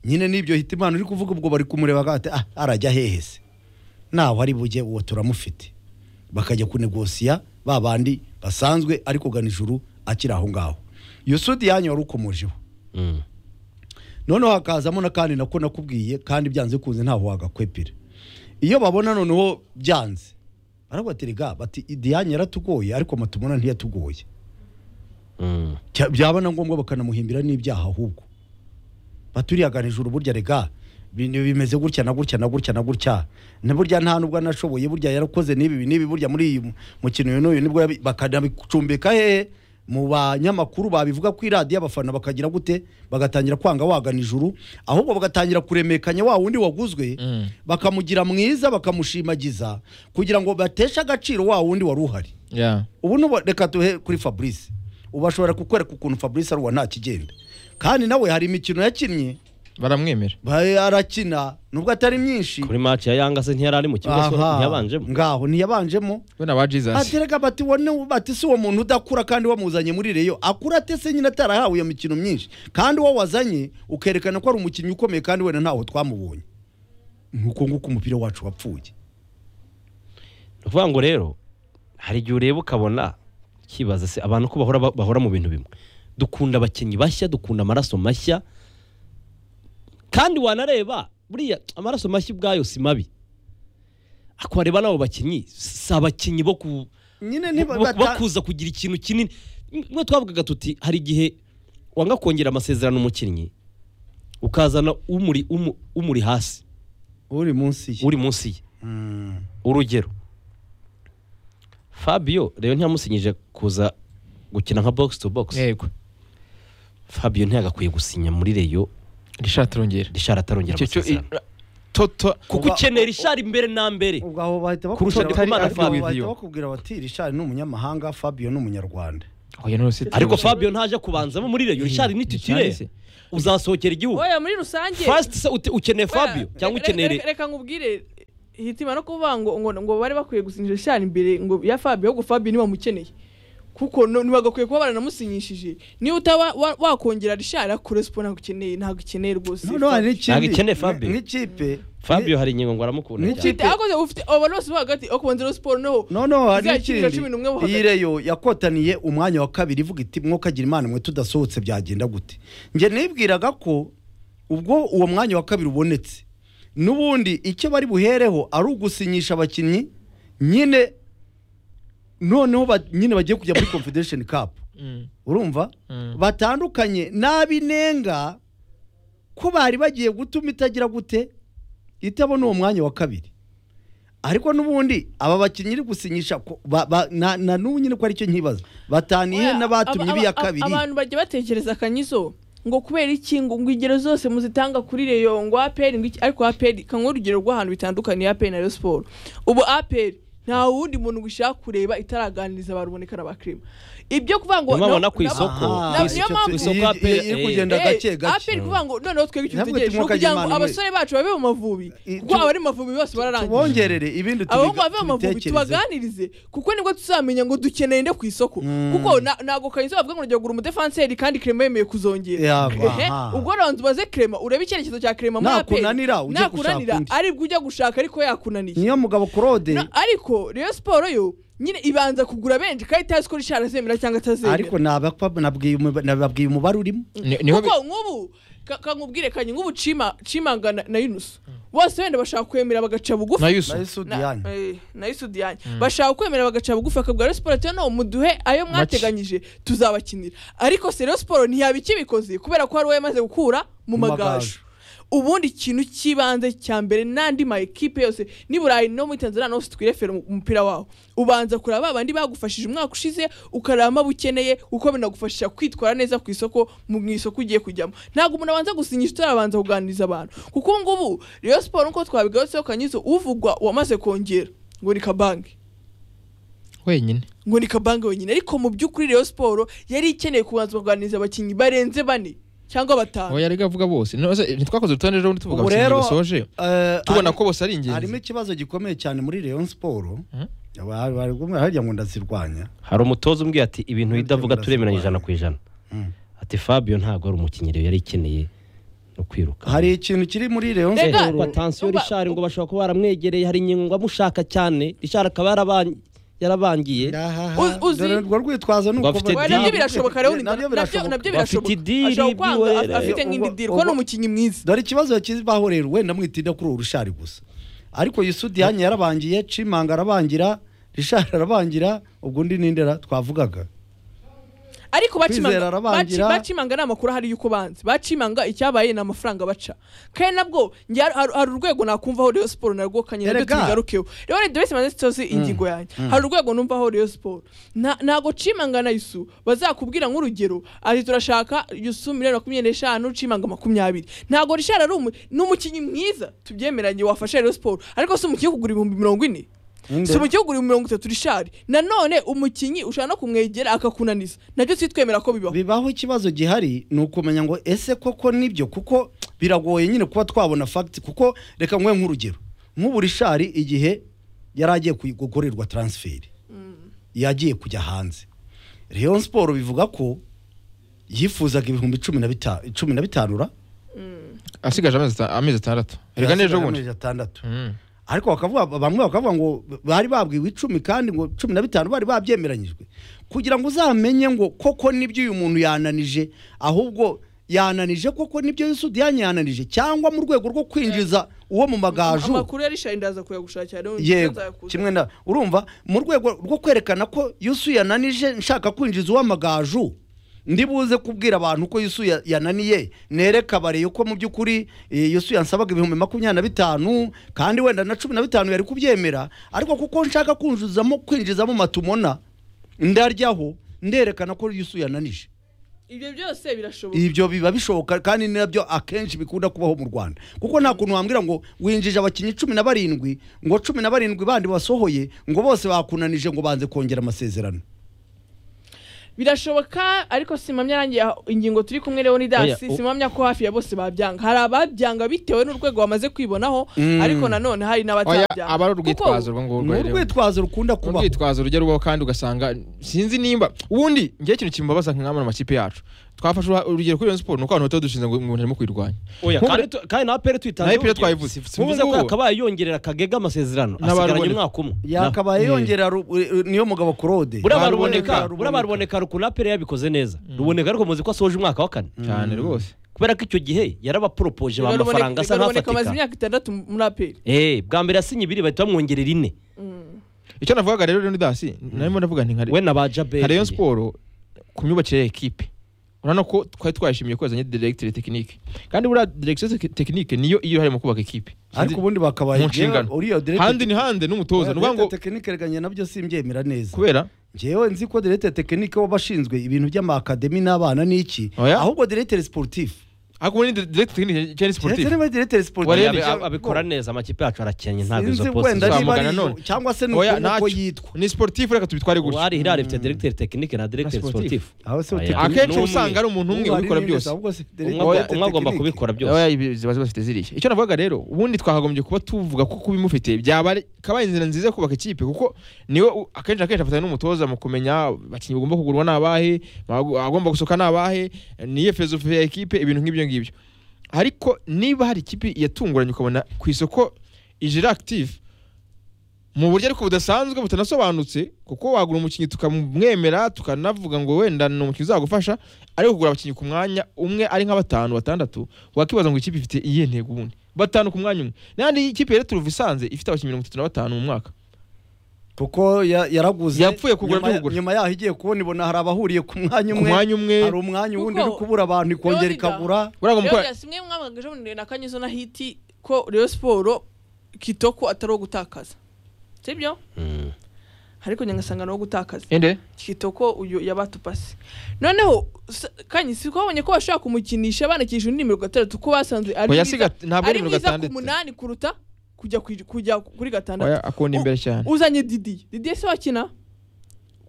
nyine n'ibyo hita imana uri kuvuga ubwo bari kumureba bakavuga bati ah arajya hehe se naho ari bujye uwo turamufite bakajya kunegosiya ba bandi basanzwe ariko gana ijuru akiri aho ngaho iyo sudi yanyu wari ukomojeho Mm. noneho hakazamo na kandi nako nakubwiye kandi byanze kunze ntaho wagakwepera iyo babona noneho byanze barabaterega bati idiyanye yaratugoye ariko matumona ntiyatugoye Mm. Cya- byaba na ngombwa bakanamuhimbira n'ibyaha ahubwo baturiyaga hejuru burya rega ibintu bimeze gutya na gutya na gutya na gutya na burya nta nubwo anashoboye burya yarakoze n'ibi ibi n'ibi burya muri iyi mu- mukino uyu n'uyu nibwo yabi- bakanabicumbika hehe mu banyamakuru babivuga ku iradiyo abafana bakagira gute bagatangira kwanga wagana ijuru ahubwo bagatangira kuremekanya wa wundi waguzwe Mm. bakamugira mwiza bakamushimagiza kugira ngo bateshe agaciro wa wundi wari uhari Yeah. ubu nubu reka duhe kuri fabrice ubu bashobora kukwereka ukuntu fabrice ari uwa nta kigenda kandi nawe hari imikino yakinnye baramwemera ba- arakina nubwo atari myinshi kuri match ya yanga se ntiyari ari mu kibuga so Aha, ntiyabanjemo ngaho ntiyabanjemo we na ba jesus atereka bati wone bati si uwo muntu udakura kandi wamuzanye muri reyo akura ate se nyine atarahawe iyo mikino myinshi kandi uwo wazanye ukerekana ko ari umukinnyi ukomeye kandi wenda ntaho twamubonye nk'uko nguko umupira wacu wapfuye ni ukuvuga ngo rero hari igihe ureba ukabona ukibaza se abantu ko bahora bahora mu bintu bimwe dukunda abakinnyi bashya dukunda amaraso mashya kandi wanareba buriya amaraso mashya ubwayo si mabi ariko wareba n'abo bakinnyi si abakinnyi bo ku nyine bo- ntiba- bo- bata- bakuza kugira ikintu kinini mwe twavugaga tuti hari igihe wanga kongera amasezerano umukinnyi ukazana umuri umu- umuri hasi uri munsi ye uri munsi ye Mm. urugero fabio rero ntiyamusinyije kuza gukina nka box to box yego fabio ntiyagakwiye gusinya muri reyo rishati rongera rishari atarongera Icyo cyo amasezerano toto kuko ukenera ishari mbere na mbere ubwo aho bahita Kurusha bakubwira Ndikumana bati- Fabio. bahita bakubwira bati rishari ni umunyamahanga fabio ni umunyarwanda oya none se ariko fabio ntaje kubanzamo muri reyo rishari ni Richard titire se. uzasohokera igihugu oya muri rusange fast se ute- ukeneye Oya, fabio re- cyangwa re- re- ukeneye reka nkubwire hitima no kuvuga ngo ngo ngo bari bakwiye gusinyisha cyane imbere ngo ya fabio ahubwo fabio niba mukeneye kuko no- ntibagakwiye kuba baranamusinyishije niba utaba wa- wakongera rishara korespo ntabwo ukeneye ntabwo ukeneye rwose noneho hari n'ikindi Ntabwo ikeneye Fabio. nk'ikipe fabio hari ingingo ngo aramukunda Ni cyane ikipe- Ufite- akoze ufite abo bose bo hagati akubanza rero siporo noneho no no hari Izakira n'ikindi cumi n'umwe bo hagati. iyi reyo yakotaniye umwanya wa kabiri ivuga iti mwokagira imana mwe tudasohotse byagenda gute njye nibwiraga ko ubwo uwo mwanya wa kabiri ubonetse n'ubundi icyo bari buhereho ari ugusinyisha abakinnyi nyine noneho ba- nyine bagiye kujya muri confederation cup Mm. urumva Mm. batandukanye n'abinenga ko bari bagiye gutuma itagira gute itabona uwo mwanya wa kabiri ariko n'ubundi aba bakinnyi iri gusinyisha ko- ba- ba- na na n'ubu nyine ko aricyo nkibaza bataniye Oya, n'abatumye aba- ibiya aba- kabiri abantu bajya batekereza akanyizo ngo kubera iki ngo ngo ingero zose muzitanga kuri reyo ngo aperi ngo iki ariko aperi kanguhe urugero rw'ahantu bitandukaniye aperi na reyo siporo ubu aperi nta wundi muntu gushaka kureba itaraganiriza abantu uboneka na bakirima ibyo kuvuga ngo Niyo mpamvu no- no ku nabo- isoko, Aha, ku icyo isoko- ku tu- isoko iyi- aperi, iyi- iri eh, kugenda Eh, gake aperi gake kuvuga ngo noneho twebwe icyo Ntabwo dutegereje ni timoka ukugira ngo Imana, abasore bacu babe mu mavubi I- kuko abari mu mavubi bose bararangiye tubongerere ibindi abahungu tubiga- bave mu mavubi tubitekereze tubaganirize kuko nibwo tuzamenya ngo dukeneye nde ku isoko Mm. kuko na- ntabwo kanyuze bavuga ngo nujya kugura umudefanseri kandi kirema yemeye kuzongera Yaba, Ehe, aha. ubwo rero ubaze kirema urebe icyerekezo cya kirema muri APR. Nakunanira, ujye gushaka Nakunanira, undi. aribwo ujya gushaka ariko yakunaniye niyo mugabo claude Na- ariko rero siporo yo nyine ibanza kugura benshi kandi itazi ko rishara azemera cyangwa atazemera ariko nabakwa- nabwiye umuba- nababwiye umubare urimo Ni- niho bi- kuko nk'ubu ka- kankubwire kanye nk'ubu cima cimanga na, na yunusu bose wenda bashaka kwemera bagaca bugufi na yusu nayo sudi Na- yanyu eh, na isudiyani bashaka kwemera bagaca bugufi bakabwira Rayon siporo ati noneho muduhe ayo mwateganyije tuzabakinira ariko se Rayon siporo ntiyaba ikibikoze kubera ko hari uwo yamaze gukura mu Mu magaju magaju. ubundi ikintu cy'ibanze cya mbere n'andi ma ekipe yose ni burayi no muri tanzania hose twirefera umu- umupira wawo ubanza kureba ba bandi bagufashije umwaka ushize ukareba abo ukeneye uko binagufasha kwitwara neza ku isoko mu mu isoko ugiye kujyamo ntabwo umuntu abanza gusinyisha utarabanza kuganiriza abantu kuko ubu ngubu rero siporo nk'uko twabigarutseho kanyizo uvugwa wamaze kongera ngo ni kabange wenyine ngo ni kabange wenyine ariko mu by'ukuri rero siporo yari ikeneye kubanza kuganiriza abakinnyi barenze bane cyangwa batanu aho yari avuga bose None se, ntitwakoze urutonde rero tuvuga Ubu rero, basoje eh, tubona ari- ko bose ari harimo ingenzi ikibazo gikomeye cyane muri Rayon Sport Mhm. Aba- bari kumwe harya ngo ndazirwanya hari umutoza umbwiye ati ibintu udavuga Urasirwa. turemeranya ijana ku ijana ati fabio ntabwo ari umukinnyi rero yari ikeneye no kwiruka hari ikintu kiri muri Rayon Rega- Sport ngo atansiyo Uba- rishari ngo bashobora kuba baramwegereye hari ingingo ngo amushaka cyane rishari akaba yaraban- yarabangiye Uzi- uzi- dore urwo rwitwazo ni uko Bafite bari- Oya, deal. nabyo birashoboka rero ni- nabyo nabyo birashoboka nabyo Bafite birashoboka deal, ashobora kwanga deal, afite eh, nk'indi ubwo- deal kuko ni ubwo- umukinnyi mwiza dore ikibazo kibaho rero wenda mwitinda kuri uwo rushari gusa ariko Yusudi yanyu yarabangiye Cimanga arabangira Rishari arabangira ubwo undi nindera twavugaga ariko Kwizera bacimanga arabangira. baci- bacimanga ni amakuru ahari y'uko banze bacimanga icyabaye ni amafaranga baca kandi nabwo njye har- har- hari urwego nakumvaho Rayon Sport narwo kanye nabyo Erega. tubigarukeho rero ni dore simaze cyose ingingo yanjye hari urwego numvaho Rayon Sport Nta- ntago cimanga na Yusu bazakubwira nk'urugero ati turashaka Yusu miliyoni makumyabiri n'eshanu cimanga makumyabiri ntago Richard ari umu- ni umukinnyi mwiza tubyemeranye wafasha Rayon Sport ariko si umukinnyi wo kugura ibihumbi mirongo ine si mu gihugu uri mirongo itatu rishari nanone umukinnyi ushobora no kumwegera akakunaniza nabyo si twemera ko bibaho bibaho ikibazo gihari ni ukumenya ngo ese koko nibyo kuko biragoye nyine kuba twabona fagiti kuko reka nkwe nk'urugero nk'ubu rishari igihe yari agiye kuy- gukorerwa taransiferi yagiye kujya hanze Rayon siporo bivuga ko yifuzaga ibihumbi cumi na bita- cumi na bitanu ra asigaje amezi ata- amezi atandatu reka n'ejo Yasigaye bundi amezi atandatu Mm. ariko bakavuga bamwe bakavuga ngo bari babwiwe icumi kandi ngo cumi na bitanu bari babyemeranyijwe kugira ngo uzamenye ngo koko nibyo uyu muntu yananije ahubwo yananije koko nibyo Yusufu Diane yananije cyangwa mu rwego rwo kwinjiza uwo mu magaju amakuru ya rishari ndaza kuyagushakira rero yego nzayakuza. kimwe na urumva mu rwego rwo kwerekana ko Yusu yananije nshaka kwinjiza uw'amagaju ndi buze kubwira abantu ko Yusu ya- yananiye nereka bareye ko mu by'ukuri eh, Yusu yansabaga ibihumbi makumyabiri na bitanu kandi wenda na cumi na bitanu yari kubyemera ariko kuko nshaka kwinjizamo kwinjizamo matumona ndaryaho nderekana ko Yusu yananije ibyo byose birashoboka ibyo biba bishoboka kandi nabyo akenshi bikunda kubaho mu rwanda kuko nta kuntu wambwira ngo winjije abakinnyi cumi na barindwi ngo cumi na barindwi bandi basohoye ngo bose bakunanije ngo banze kongera amasezerano birashoboka ariko simamya arangiye aho- ingingo turi kumwe rero ni dasi Oya, o- simamya ko hafi ya bose babyanga hari ababyanga bitewe n'urwego bamaze kwibonaho ariko nanone hari oya n'abatabyanga aba ari Kuko urwitwazo urwo ngurwo ni rero urwitwazo rukunda Ni kubaho urwitwazo rujya rubaho kandi ugasanga sinzi nimba ubundi ngewe ikintu kimbabaza nka mu makipe yacu twafashe uruha- urugero kuri Rayon Sport ni uko abantu batari dushinze ngo ngo umuntu arimo kuyirwanya oya Nk'ubu- kandi tu- kandi na aperi tuyitanze Na APR twayivuze, si- si muvuze ko ngubu. yakabaye yongerera kagega amasezerano N'abaruboneka. asigaranye umwaka umwe yakabaye yongera ru- eh, niyo mugabo claude buriya Baruboneka, baruboneka buriya baruboneka rukuntu aperi yabikoze neza ruboneka ariko muzi ko asoje umwaka wa kane cyane rwose kubera ko icyo gihe yarabaporopoje ba Reka mafaranga asa Reka amaze nk'afatika imyaka itandatu muri aperi Eh, bwa mbere yasinye ibiri bahita bamwongerera ine icyo navugaga rero ni dasi narimo ndavuga nti nka we na ba jaberi nka Rayon Sport ku myubakire ya ekipe urabona ko twari twayishimiye ko yazanye directeur technique kandi buriya direction technique niyo iyo uruhare mu kubaka ekipe ariko ubundi bakabaye Mu nshingano. uriya handi ni handi n'umutoza ni ukuvuga ngo tekinike reganye nabyo simbyemera neza kubera ngewe nzi ko direkite tekinike w'abashinzwe ibintu by'amakademi n'abana n'iki Oya. ahubwo direkite siporutifu ariko ubu ni directeur technique cyane ndetse sportif niba direkite Warebe, siporutifu Abe- abe- abikora neza amakipe yacu arakennye ntabwo sinzi izo poste wenda niba zamugana ari none. izo- cyangwa se Oya, nuko ntacyo. uko yitwa ni sportif reka tubitware gutyo uwari hirari ifite directeur technique na directeur Na sportif. sportif aho se Oya. utekinike- akenshi N'umwe. usanga ari umuntu umwe Ubu hari ubikora n'indi byose ahubwo se umwe director agomba- tekinike. umwe agomba kubikora byose oya ibi ziba zibafite ziriya icyo navugaga rero ubundi twakagombye kuba tuvuga ko kubimufite byaba ari- kabaye inzira nziza yo kubaka ikipe kuko niwe u- akenshi na kenshi afatanya n'umutoza mu kumenya abakinnyi bagomba kugurwa ni abahe abago- agomba gusohoka ni abahe niye filozofi ya ekipe ibintu nk'ibyo ngibyo ariko niba hari ikipe yatunguranye ukabona ku isoko ijira active mu buryo ariko budasanzwe butanasobanutse kuko wagura umukinnyi tukamwemera tukanavuga ngo wenda ni umukinnyi uzagufasha ariko kugura abakinnyi ku mwanya umwe ari nka batanu batandatu wakibaza ngo ikipe ifite iyihe ntego ubundi batanu ku mwanya umwe n'andi ikipe rero turuva isanze ifite abakinnyi mirongo itatu na batanu mu mwaka kuko ya- yaraguze Yapfuye kugura nyuma ya- by'ugura. nyuma yaho igiye kubona ibona hari abahuriye ku mwanya ku umwe mwanya umwe hari umwanya uwundi uri Kuko- kubura abantu ikongera Leonidas- ikabura uriya ngo mukora Leonidas, mwe mwabwaga ejo bundi na kanyuzo na hiti ko Rayon Sport kitoko atari uwo gutakaza sibyo Mm. ariko nyagasanga ni uwo gutakaza ende kitoko uyu yabatupasi noneho s- kanyi si ko babonye ko bashobora kumukinisha banakisha undi mirongo itandatu ko basanzwe ari mwiza- Oya, siga- ntabwo ari ari mirongo mwiza ku itandatu. munani kuruta kujya ku- kujya kuri gatandatu oya akunda imbere cyane uzanye didi didi se wakina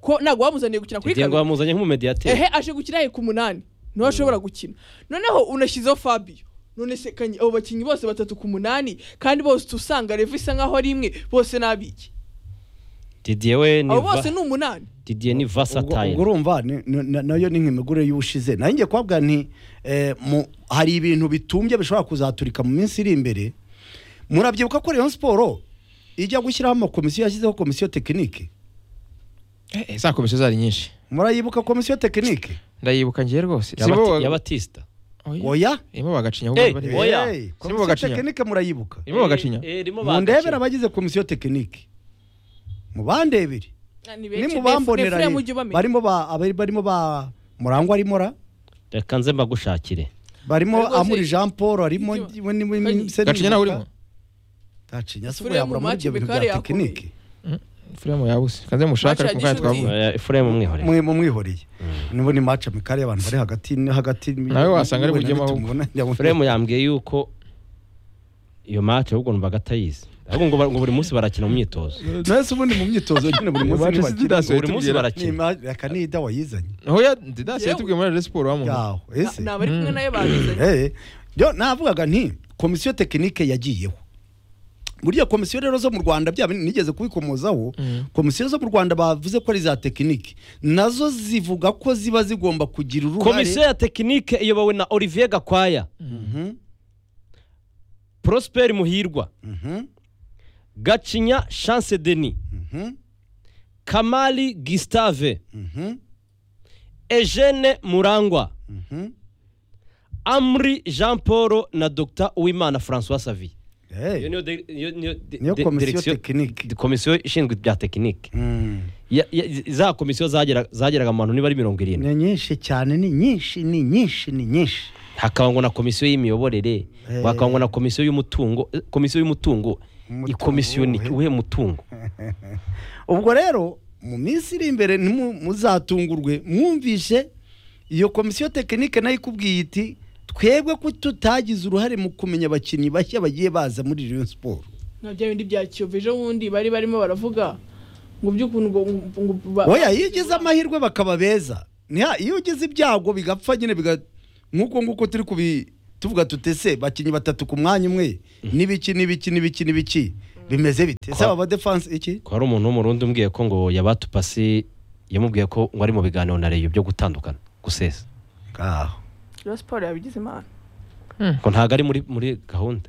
ko ntabwo wamuzaniye gukina kuri igengo gatandatu bamuzanye nk'umumediateri ehe aje gukina he ku munani niho ashobora gukina noneho unashyizeho fabio none se kanyi abo bakinnyi bose batatu ku munani kandi bose uca usanga revo isa nkaho ari imwe bose ni abiki didier we ni abo va- bose ni umunani didier ni ubwo ubwo versatile urumva ni- ni- na- nayo ni nk'imigure y'ubushize nayo ngiye kubabwira nti eh, mu- hari ibintu bitumbye bishobora kuzaturika mu minsi iri imbere murabyibuka ko Rayon Sport ijya gushyiraho amakomisiyo yashyizeho komisiyo tekinike Eh, eh, za komisiyo zari nyinshi murayibuka komisiyo tekinike ndayibuka ngewe rwose Ya Bati- ya batista irimo oya bagacinya Eh, ahubwo bari- oya. Hey, Simbo komisiyo Gacinya. tekinike murayibuka irimo bagacinya Eh, eh, rimo mundebere bagacinya. abagize komisiyo tekinike mubandebere ni benshi. mubambonera Efuremu ujye ubamenya. barimo ba abari- barimo ba murangwa arimo ra reka nze mbagushakire barimo Ariko se- amuri Jean Paul harimo Ujye- we ni- we ni- Kanye. se ni- gacinya nawe urimo gacinya se ubwo Efuremu yabura muri ibyo bintu Macibikari bya yakomeye. tekinike filime yabuze kanze mushake ariko Bacagisha mukanya uti. twavuga Eh, efuremu umwihorere mwe mumwihoreye nibo ni match mikari y'abantu bari hagati hagati Nawe wasanga ari bujyemo ahubwo. Fremu yambwiye yuko iyo match ahubwo numvaga atayizi ahubwo ngo ba- ngo buri munsi barakina mu myitozo nese ubundi mu myitozo nyine buri munsi Manchester City ntibakina. Dasi buri munsi Ni yatubwira barakina ma- reka nida wayizanye oya dasi yatubwiye muri Rayon Sport wamuntu yaho ese ni abari kumwe nayo bazanye Eh, yo navugaga nti komisiyo tekinike yagiyeho buriya komisiyo rero zo mu rwanda bya bindi nigeze kubikomozaho komisiyo zo mu rwanda bavuze ko ari za tekinike nazo zivuga ko ziba zigomba kugira komisiyo uruhare ya tekinike iyobowe na olivier gakwaya Mhm, prosper muhirwa mhm, gacinya chance denis mhm, kamali gustave mhm, eugene murangwa mhm. amri jean paul na dr uwimana francois savi Eh, iyo niyo de- iyo- niyo de- niyo de- komisiyo direction- tekinike de- komisiyo ishinzwe ibya tekinike Mm. Ya- ya- za komisiyo zagera- zageraga mu bantu niba ari mirongo irindwi ni nyinshi cyane ni nyinshi ni nyinshi ni nyinshi hakaba ngo na komisiyo y'imiyoborere Eh. bakaba ngo na komisiyo y'umutungo eh, komisiyo y'umutungo Umutungo ikomisiyo uwuhe? uwuhe mutungo ubwo rero mu minsi iri imbere ntimu- muzatungurwe mwumvishe iyo komisiyo tekinike nayo ikubwiye iti twebwe ko tutagize uruhare mu kumenya abakinnyi bashya bagiye baza muri Rayon Sport na bya bindi bya kiyovu ejo bundi bari barimo baravuga ngo by'ukuntu ngo ngo- ngo ba- oya iyo ugize amahirwe bakaba beza niha iyo ugize ibyago bigapfa nyine biga nk'uko nguko turi kubi tuvuga tutese bakinnyi batatu ku mwanya umwe n'ibiki n'ibiki n'ibiki n'ibiki bimeze bite se Kwa- aba defense iki ko hari umuntu w'umurundi umbwiye ko ngo yabatupasi yamubwiye ko ngo ari mu biganiro na reyo byo gutandukana gusesa aho Rayon Sports yabigize imana ko ntabwo ari muri muri gahunda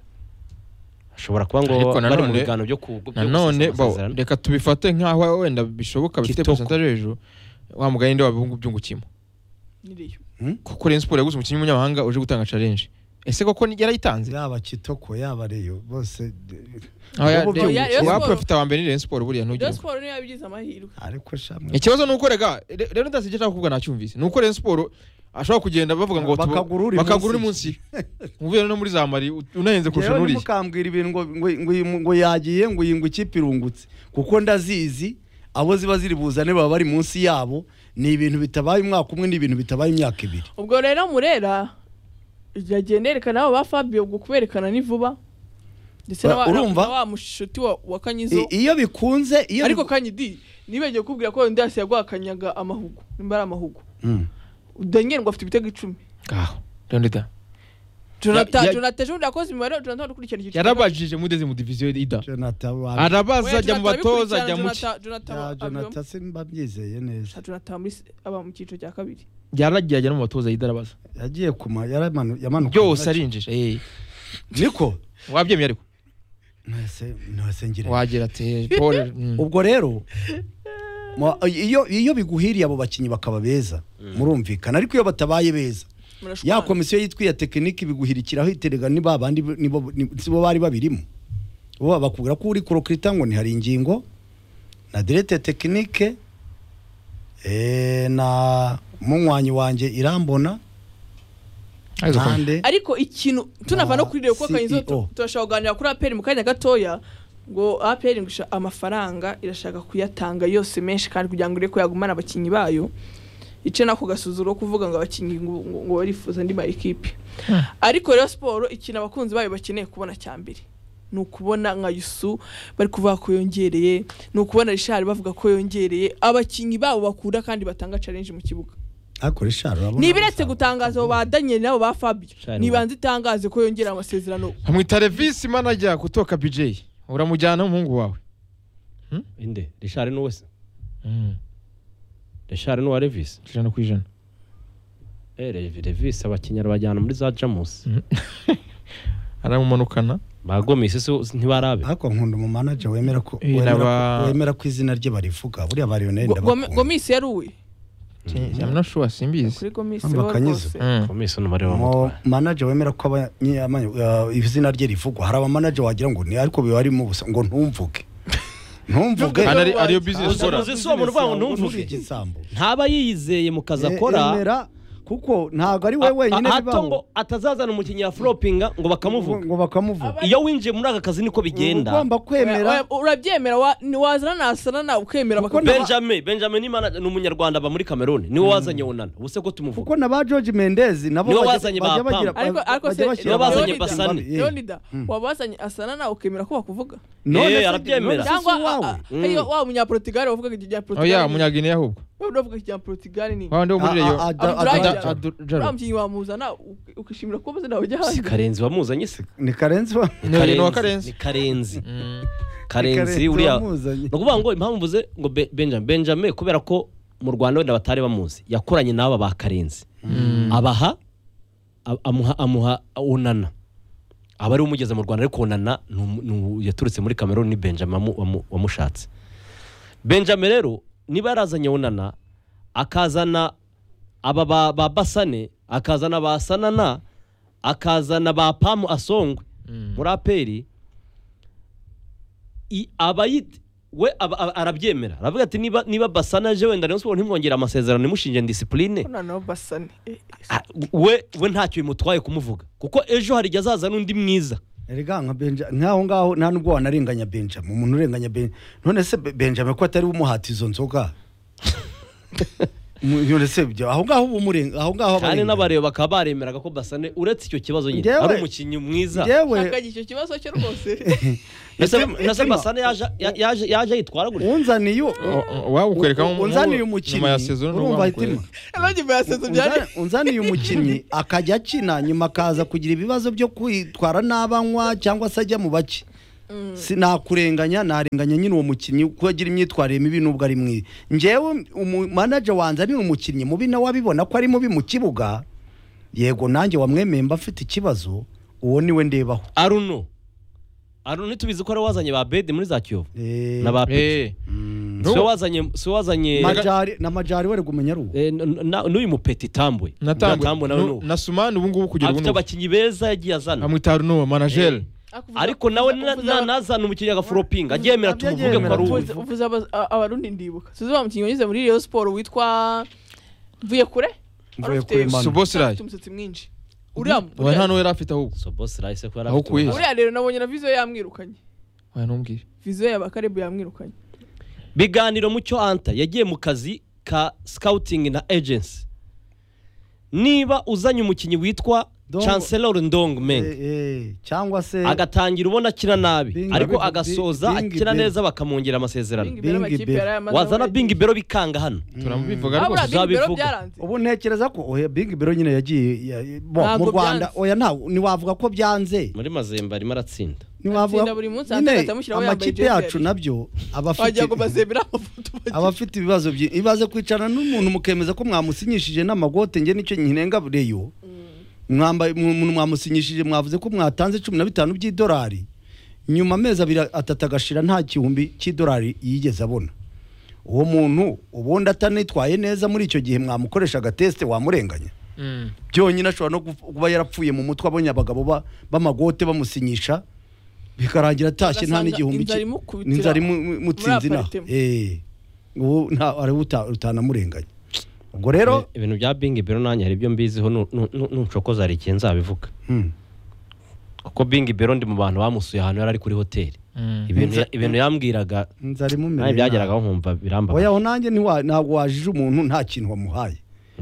ashobora kuba ngo Ariko bari mu nanone- biganiro byo ku byo gusesa nanone bo, amasezerano. reka tubifate nk'aho wenda bishoboka bifite Kitoko. percentage hejuru wa mugani nde wabihungu byungukimo nyiriyo kuko Rayon Sports yaguze umukinnyi w'umunyamahanga uje gutanga challenge ese koko ni- yarayitanze yaba kitoko yaba reyo bose de- aho ya- Ubu Rayon- Rayon Sports- uwa profita wa mbere ni Rayon Sports buriya Rayon ntugire Sports niyo yabigize amahirwe ariko shamwe ikibazo ni uko rega re- rero ndazi icyo ashaka kuvuga nacyumvise ni uko Rayon Sports ashobora kugenda bavuga ngo tuba- Bakagura uri bakagura uri munsi. munsi uvuye no muri za mari u- unahenze kurusha yewe nuriya ntimukambwira ibintu ngo ngo ngo- ngo yagiye ngo iyi ngo ikipe irungutse kuko ndazizi abo ziba ziri buzane baba bari munsi yabo ni ibintu bitabaye umwaka umwe ni ibintu bitabaye imyaka ibiri ubwo rero murera yagiye nerekana abo ba Fabio ubwo kuberekana ni vuba ndetse na wa- Urumva? na wa mushuti wa wa Kanyizo I- iyo bikunze iyo ariko biku- Kanyidi nibagiwe kubwira ko Ndias yagwakanyaga amahugu nimba ari amahugu Mm. Daniel ngo afite ibitego icumi ngaho rero ndita Jonathan Ya- ya- Jonathan Jones yakoze imibare Jonathan ukurikirana icyiciro yarabajije mudeze mu diviziyo ida Jonathan wa- arabaza Oya, ajya mu Jonathan batoza abikurikirana, ajya mu ki Jonathan- Jonathan Ya, aba- Jonathan simba byizeye neza abibamo. Jonathan muri se- aba mu cyiciro cya kabiri yaragiye ajya no mu batoza ida arabaza yagiye kuma yaramanu- yamanuka byose arinjije eh. niko wabyemeye ariko mwese mwese ngira wagira ati paul mm. ubwo rero mu- iyo iyo biguhiriye abo bakinnyi bakaba beza murumvikana ariko iyo batabaye beza ya Murashwana. komisiyo yitwa iya tekiniki biguhirikiraho iterega ni ba bandi bo- ni bo- ni- si bo bari babirimo bo bakubwira ko uri kurokirita ngo ntihari ingingo na direte tekinike eh, na munywanyi wanjye irambona Ariko komisiyo. kandi ariko ikintu tunava no kuri rero kuko kanyizo CEO. turashobora kuganira kuri aperi mu kanya gatoya ngo aperi ngo isha- amafaranga irashaka kuyatanga yose menshi kandi kugira ngo ire ko yagumana abakinnyi bayo ice nako gasuzuro ko kuvuga ngo abakinnyi ngo ngo- ngo barifuza andi ma ekipe ariko rero siporo ikintu abakunzi bayo bakeneye kubona cya mbere ni ukubona nka yusu bari kuvuga ko yongereye ni ukubona rishari bavuga ko yongereye abakinnyi babo bakunda kandi batanga challenge mu kibuga akora isharo urabona ntibiretse gusa. gutangaza abo ba daniel nabo ba fabio Shani nibanze itangaze ko yongera amasezerano nkamwita revisi manajya gutoka bj uramujyana umuhungu wawe inde rishari n'uwe se rishari n'uwa revisi ijana ku ijana Eh, Rev- revisi abakinnyi arabajyana muri za jamusi aramumanukana bagomisi se ntibarabe ariko nkunda umu manager wemera ko Eh, wemera naba- ko- wemera ko izina rye barivuga buriya bariyoneri Go- Gome- ndabakunda gomisi yaruwe amnashuwa simbizi kuri gomisi Hano bakanyiza. rwose Mm. komisi n'umubare wa umu mutwara manager wemera ko aba- nyi- ama- uh, izina rye rivugwa hari abamanager wagira ngo ni ariko biba barimo ubusa ngo ntumvuge ntumvuge Ntumvuge. Hano ari- ariyo bizinesi Uzi- ukora uzi si uwo muntu uvuga ngo ntumvuge. Ntuzige igisambo. ntaba yiyizeye mu kazi Eh, akora emera, kuko ntabwo ari we a- wenyine a- hato bibaho. ngo atazazana umukinnyi yaforopinga ngo bakamuvuga ngo bakamuvuga iyo winjiye muri aka kazi niko uba bigenda ugomba kwemera Oya, oya, urabyemera wa- ni wazana nasana nawe ukemera Kuko bakakubaza. benjamin benjamin ni mana- ni umunyarwanda aba muri kameruni niwe wazanye wonana ubu se ko tumuvuga kuko na ba george mendez nabo Nibo bajya- wazanye ba bajya Pam. bagira- ariko ariko bajya se bashyira nibo bazanye Leonida- Basani. Eh. leonida Mm. wabazanye asana nawe ukemera ko bakuvuga None Eh, se- arabyemera. none se si cyangwa uwawe? a- a- hariyo wa munyaportugal wavugaga igihe oya portugal umunyagine ahubwo uvuga igihe portugal ni wa ndi wo muri Ah, reyo ah, Ada- Abdullah Ada- Jaro. Ada- uriya mukinnyi wamuzana uk- ukishimira ko maze nawe ujya si hanze karenzi wamuzanye se ni karenzi wa Ni- ni uwa Karenzi. ni karenzi Mm. karenzi Karenzi uriya wamuzanye. ni ukuvuga ngo impamvu mvuze ngo Be- benjamin benjamin kubera ko mu rwanda wenda batari bamuzi yakoranye n'aba ba karenzi abaha a- amuha amuha onana aba ariwe umugeze mu rwanda ariko onana ni umu- ni umu- yaturutse muri cameroon ni benjamin wamu- wamu- wamushatse benjamin rero niba yarazanye onana akazana aba ba, ba basane akazana ba sanana akazana ba pamu asongwe muri aperi i- aba yit- we aba- aba- arabyemera aravuga ati niba niba basana aje wenda rayon sport ntimwongere amasezerano ntimushinge disipurine noneho basane Eh, eh. Ah, we we ntacyo bimutwaye kumuvuga kuko ejo hari igihe azaza n'undi mwiza Erega nka Benja nkaho ngaho nta nubwo wanarenganya Benjamin umuntu urenganya Benjamin none se Be- Benjamin ko atari we umuhata izo nzoga sebyo aho ngaho uba umurenga aho ngaho kandi abarenga. n'abareba bakaba baremeraga ko basane uretse icyo kibazo nyine Njyewe- ari umukinnyi mwiza Njyewe Shakanye icyo kibazo cye rwose mbese Mitima- mbese Mitima, basane yaje ya- yaje yaje yitwara gutya unzaniye u- waba ukwereka u- unzaniye umukinnyi urumva hitima abandi bayasenze byari Unza- unzaniye umukinnyi akajya akina nyuma akaza kugira ibibazo byo kwitwara n'abanywa cyangwa se ajya mu bake Si- nakurenganya narenganya nyine uwo mukinnyi kuko agira imyitwarire mibi nubwo ari mwibi njyewe umumanaje wanjye ni umukinnyi mubi nawe abibona ko ari mubi mu kibuga yego nanjye wamwemeye mba mfite ikibazo uwo niwe ndebaho aruno aruno ntitubizi ko ari we wazanye ba bede muri za kiyovu Eh, na ba pepe mm, si we wazanye si we wazanye Majari- na majari wari kumenya ari uwo eh, n- n- n'uyu mupeti tambwe Tambwe nawe nubu na sumani ubu ngubu kugera ubu afite nubu abakinnyi beza yagiye azana amwita runo manajeri ariko nawe na- na- nazana umukinnyi agaforopinga aryemera tumuvuge ko ari uwo Uvuze- uvuze aba- a- abarundi ndibuka sinzi wa mukinnyi wanyuze muri Rayon Sport witwa mvuye kure Mvuye Wari ufite- Kure Manu. Subosirayi. ufite umusatsi mwinshi uriya we uriya- nta n'uwo yari afite ahubwo so boss rahise ko yari Aho afite ukuye. uriya uruhare. rero nabonye na viziyo yamwirukanye Oya, ntumbwire viziyo ya bakarebu yamwirukanye biganiro mucyo anta yagiye mu kazi ka scouting na agency niba uzanye umukinnyi witwa Ndongo. chancellor ndong meng Eh, eh, cyangwa se agatangira ubona akina nabi Bingi- ariko Bingi- agasoza Bingi akina Bell. neza bakamwongera amasezerano Bingi Bell Bingi amakipe Bell. yari ayamaze wazana aho bingi bero bikanga hano turabivuga Ah, buriya rwose Bingi Bell uzabivuga. byaranze ubu ntekereza ko oya big biro nyine yagiye ya- bo, Ntabwo mu rwanda byanze. oya nta ntiwavuga ko byanze muri mazembe arimo aratsinda ntiwavuga Atsinda buri munsi, nyine ahagati amushyiraho yambaye amakipe jersey. yacu nabyo aba afite wagira ngo bazebera amafoto abafite ibibazo byi ibaze kwicarana n'umuntu mukemeza ko mwamusinyishije n'amagote njye nicyo nkinenga bureyo mwambaye umuntu mwamusinyishije mwavuze ko mwatanze cumi na bitanu by'idolari nyuma amezi abiri atatu agashira nta gihumbi cy'idolari yigeze abona uwo muntu ubundi atanitwaye neza muri icyo gihe mwamukoresha agatesite wamurenganya Mm. byonyine ashobora no gupf- kuba yarapfuye mu mutwe abonye abagabo ba- b'amagote bamusinyisha bikarangira atashye nta Ugasanga n'igihumbi inzara cye. imukubitira n'inzara imu- imu- imutsinze inaha aparitema. Eh, ubu nta- ari uta- utanamurenganya ubwo rero ibintu bya bingi bero nanjye hari ibyo mbiziho nu- nu- nu- nuncokoza hari ikintu nzabivuga Hmm. kuko bingi bero ndi mu bantu bamusuye ahantu yari ari kuri hoteli Mm. ibintu Nza- ibintu yambwiraga inzara nanjye imumereye byageragaho nabi. nkumva birambabaza oya aho nanjye ntiwa- ntabwo wajije umuntu nta kintu wamuhaye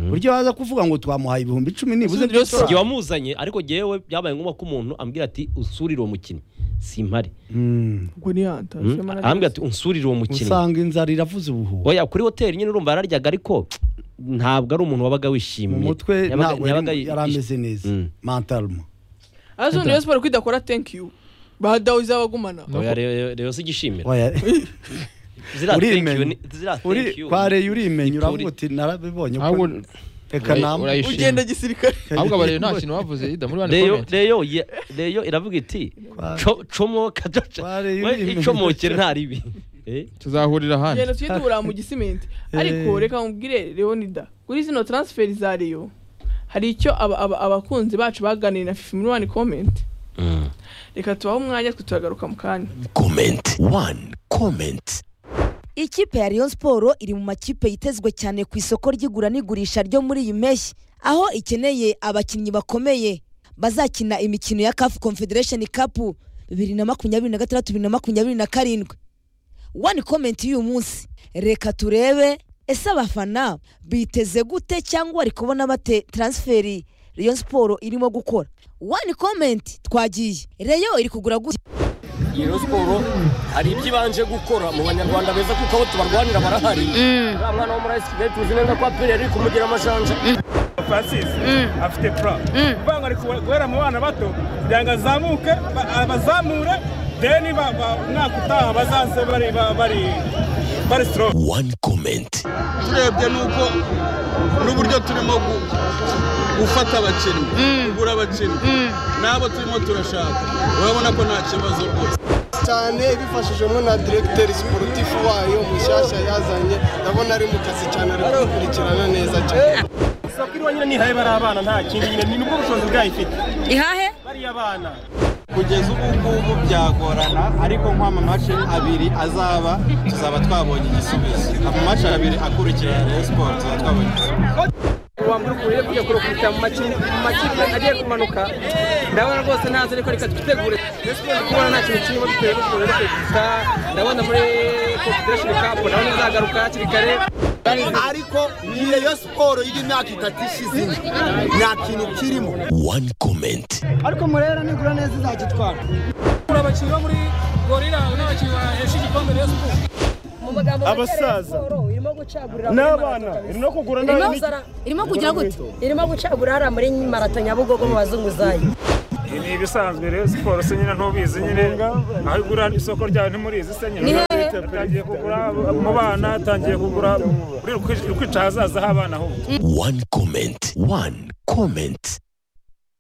buryo waza kuvuga ngo twamuhaye ibihumbi icumi nibuze Asubireyo by'idolari. igihe wamuzanye ariko jyewe byabaye ngombwa ko umuntu ambwira ati unsurire uwo mukinnyi simpare Hmm. ubwo niyantaje Mm. arambwira ati unsurire uwo mukinnyi usanga inzara iravuze ubuhuha oya kuri hoteli nyine urumva yararyaga ariko ntabwo ari umuntu wabaga wishimye mu mutwe Yabaga- ntabwo yabaga yari yari ameze neza Mm. mentalmo azo Rayon Sport kwidakora thank you bahadawiza abagumana oya rero rero si igishimira Oya. ziriya thank you Urimenye. ni- ziriya thank uri you kwareye urimenye Ipfuri. uravuga uti narabibonye ahubwo ko reka urayi- namwe urayishima. ugenda gisirikare ahubwo abareba nta kintu bavuze ida muri wani Reyo, komenti reyo, ye- reyo iravuga iti Kwa- "Co- comoka jojo." Kware We, yuri- icomokere nta ribi Eh, tuzahurira ahandi tugenda tujye tubura mu gisimenti ariko reka mubwire leonida kuri zino taransiferi za reyo hari icyo aba- aba- abakunzi bacu baganiriye na fifi muri wani komenti reka tubahe umwanya twe turagaruka mu kanya comment one comment Ikipe ya Rayon Sport iri mu makipe yitezwe cyane ku isoko ry'igura n'igurisha ryo muri iyi mpeshyi, aho ikeneye abakinnyi bakomeye bazakina imikino ya CAF Confederation Cup 2026-2027. One comment y'uyu munsi, reka turebe ese abafana biteze gute cyangwa bari kubona bate transferi Rayon Sport irimo gukora. One comment twagiye. Rayon iri kugura gute? iyo siporo hari ibyo ibanje gukora mu banyarwanda beza kuko abo tubarwanira barahari uriya mwana wo muri ayisikigali tuzi neza ko aperi ari kumugira amajanja francis afite pura kuvuga ngo ari kuwe- guhera mu bana bato kugira ngo azamuke ba- abazamure deni umwaka utaha bazaze bari ba- bari bari sitoro one comment turebye nuko n'uburyo turimo gu- gufata abakinnyi kugura abakinnyi n'abo turimo turashaka urabona ko nta kibazo rwose cyane ibifashijwemo na diregiteri siporutifu wayo mushyashya yazanye ndabona ari mu kazi cyane ari gukurikirana neza cyane isoko iriho nyine nihaye bari abana nta kindi nyine ni nubwo ubushobozi bwayo ifite Ihahe? bariya bana kugeza ubu ngubu byagorana ariko nk'amamashe abiri azaba tuzaba twabonye igisubizo amamashe abiri akurikira ya reyo siporo tuzaba twabonye igisubizo wambura ukuntu uri kujya kurukubita mu maki- mu makipe agiye kumanuka ndabona rwose ntazi ariko reka twitegure Rayon Sport ndi kubona nta kintu kirimo dutewe n'ukuntu uri kwihuta ndabona muri confederation cup ndabona izagaruka hakiri kare ariko niyo yo siporo y'imyaka itatu ishize nta kintu kirimo One comment. ariko murera nigura neza izagitwara Muri abakinnyi bo muri gorira n'abakinnyi bahesha igikombe rero siporo Abasaza. irimo gucagurira N'abana, irimo kugura irimo n'abana. kuzara irimo kugira gute irimo gucagura hariya muri marato nyabugogo mu bazunguzayi ni ibisanzwe rero siporo se nyine ntubizi nyine aho igura isoko ryawe ntimurizi se nyine tangiye kugura mu bana tangiye kugura uri kwica ahazaza h'abana ahubwo One comment. One comment.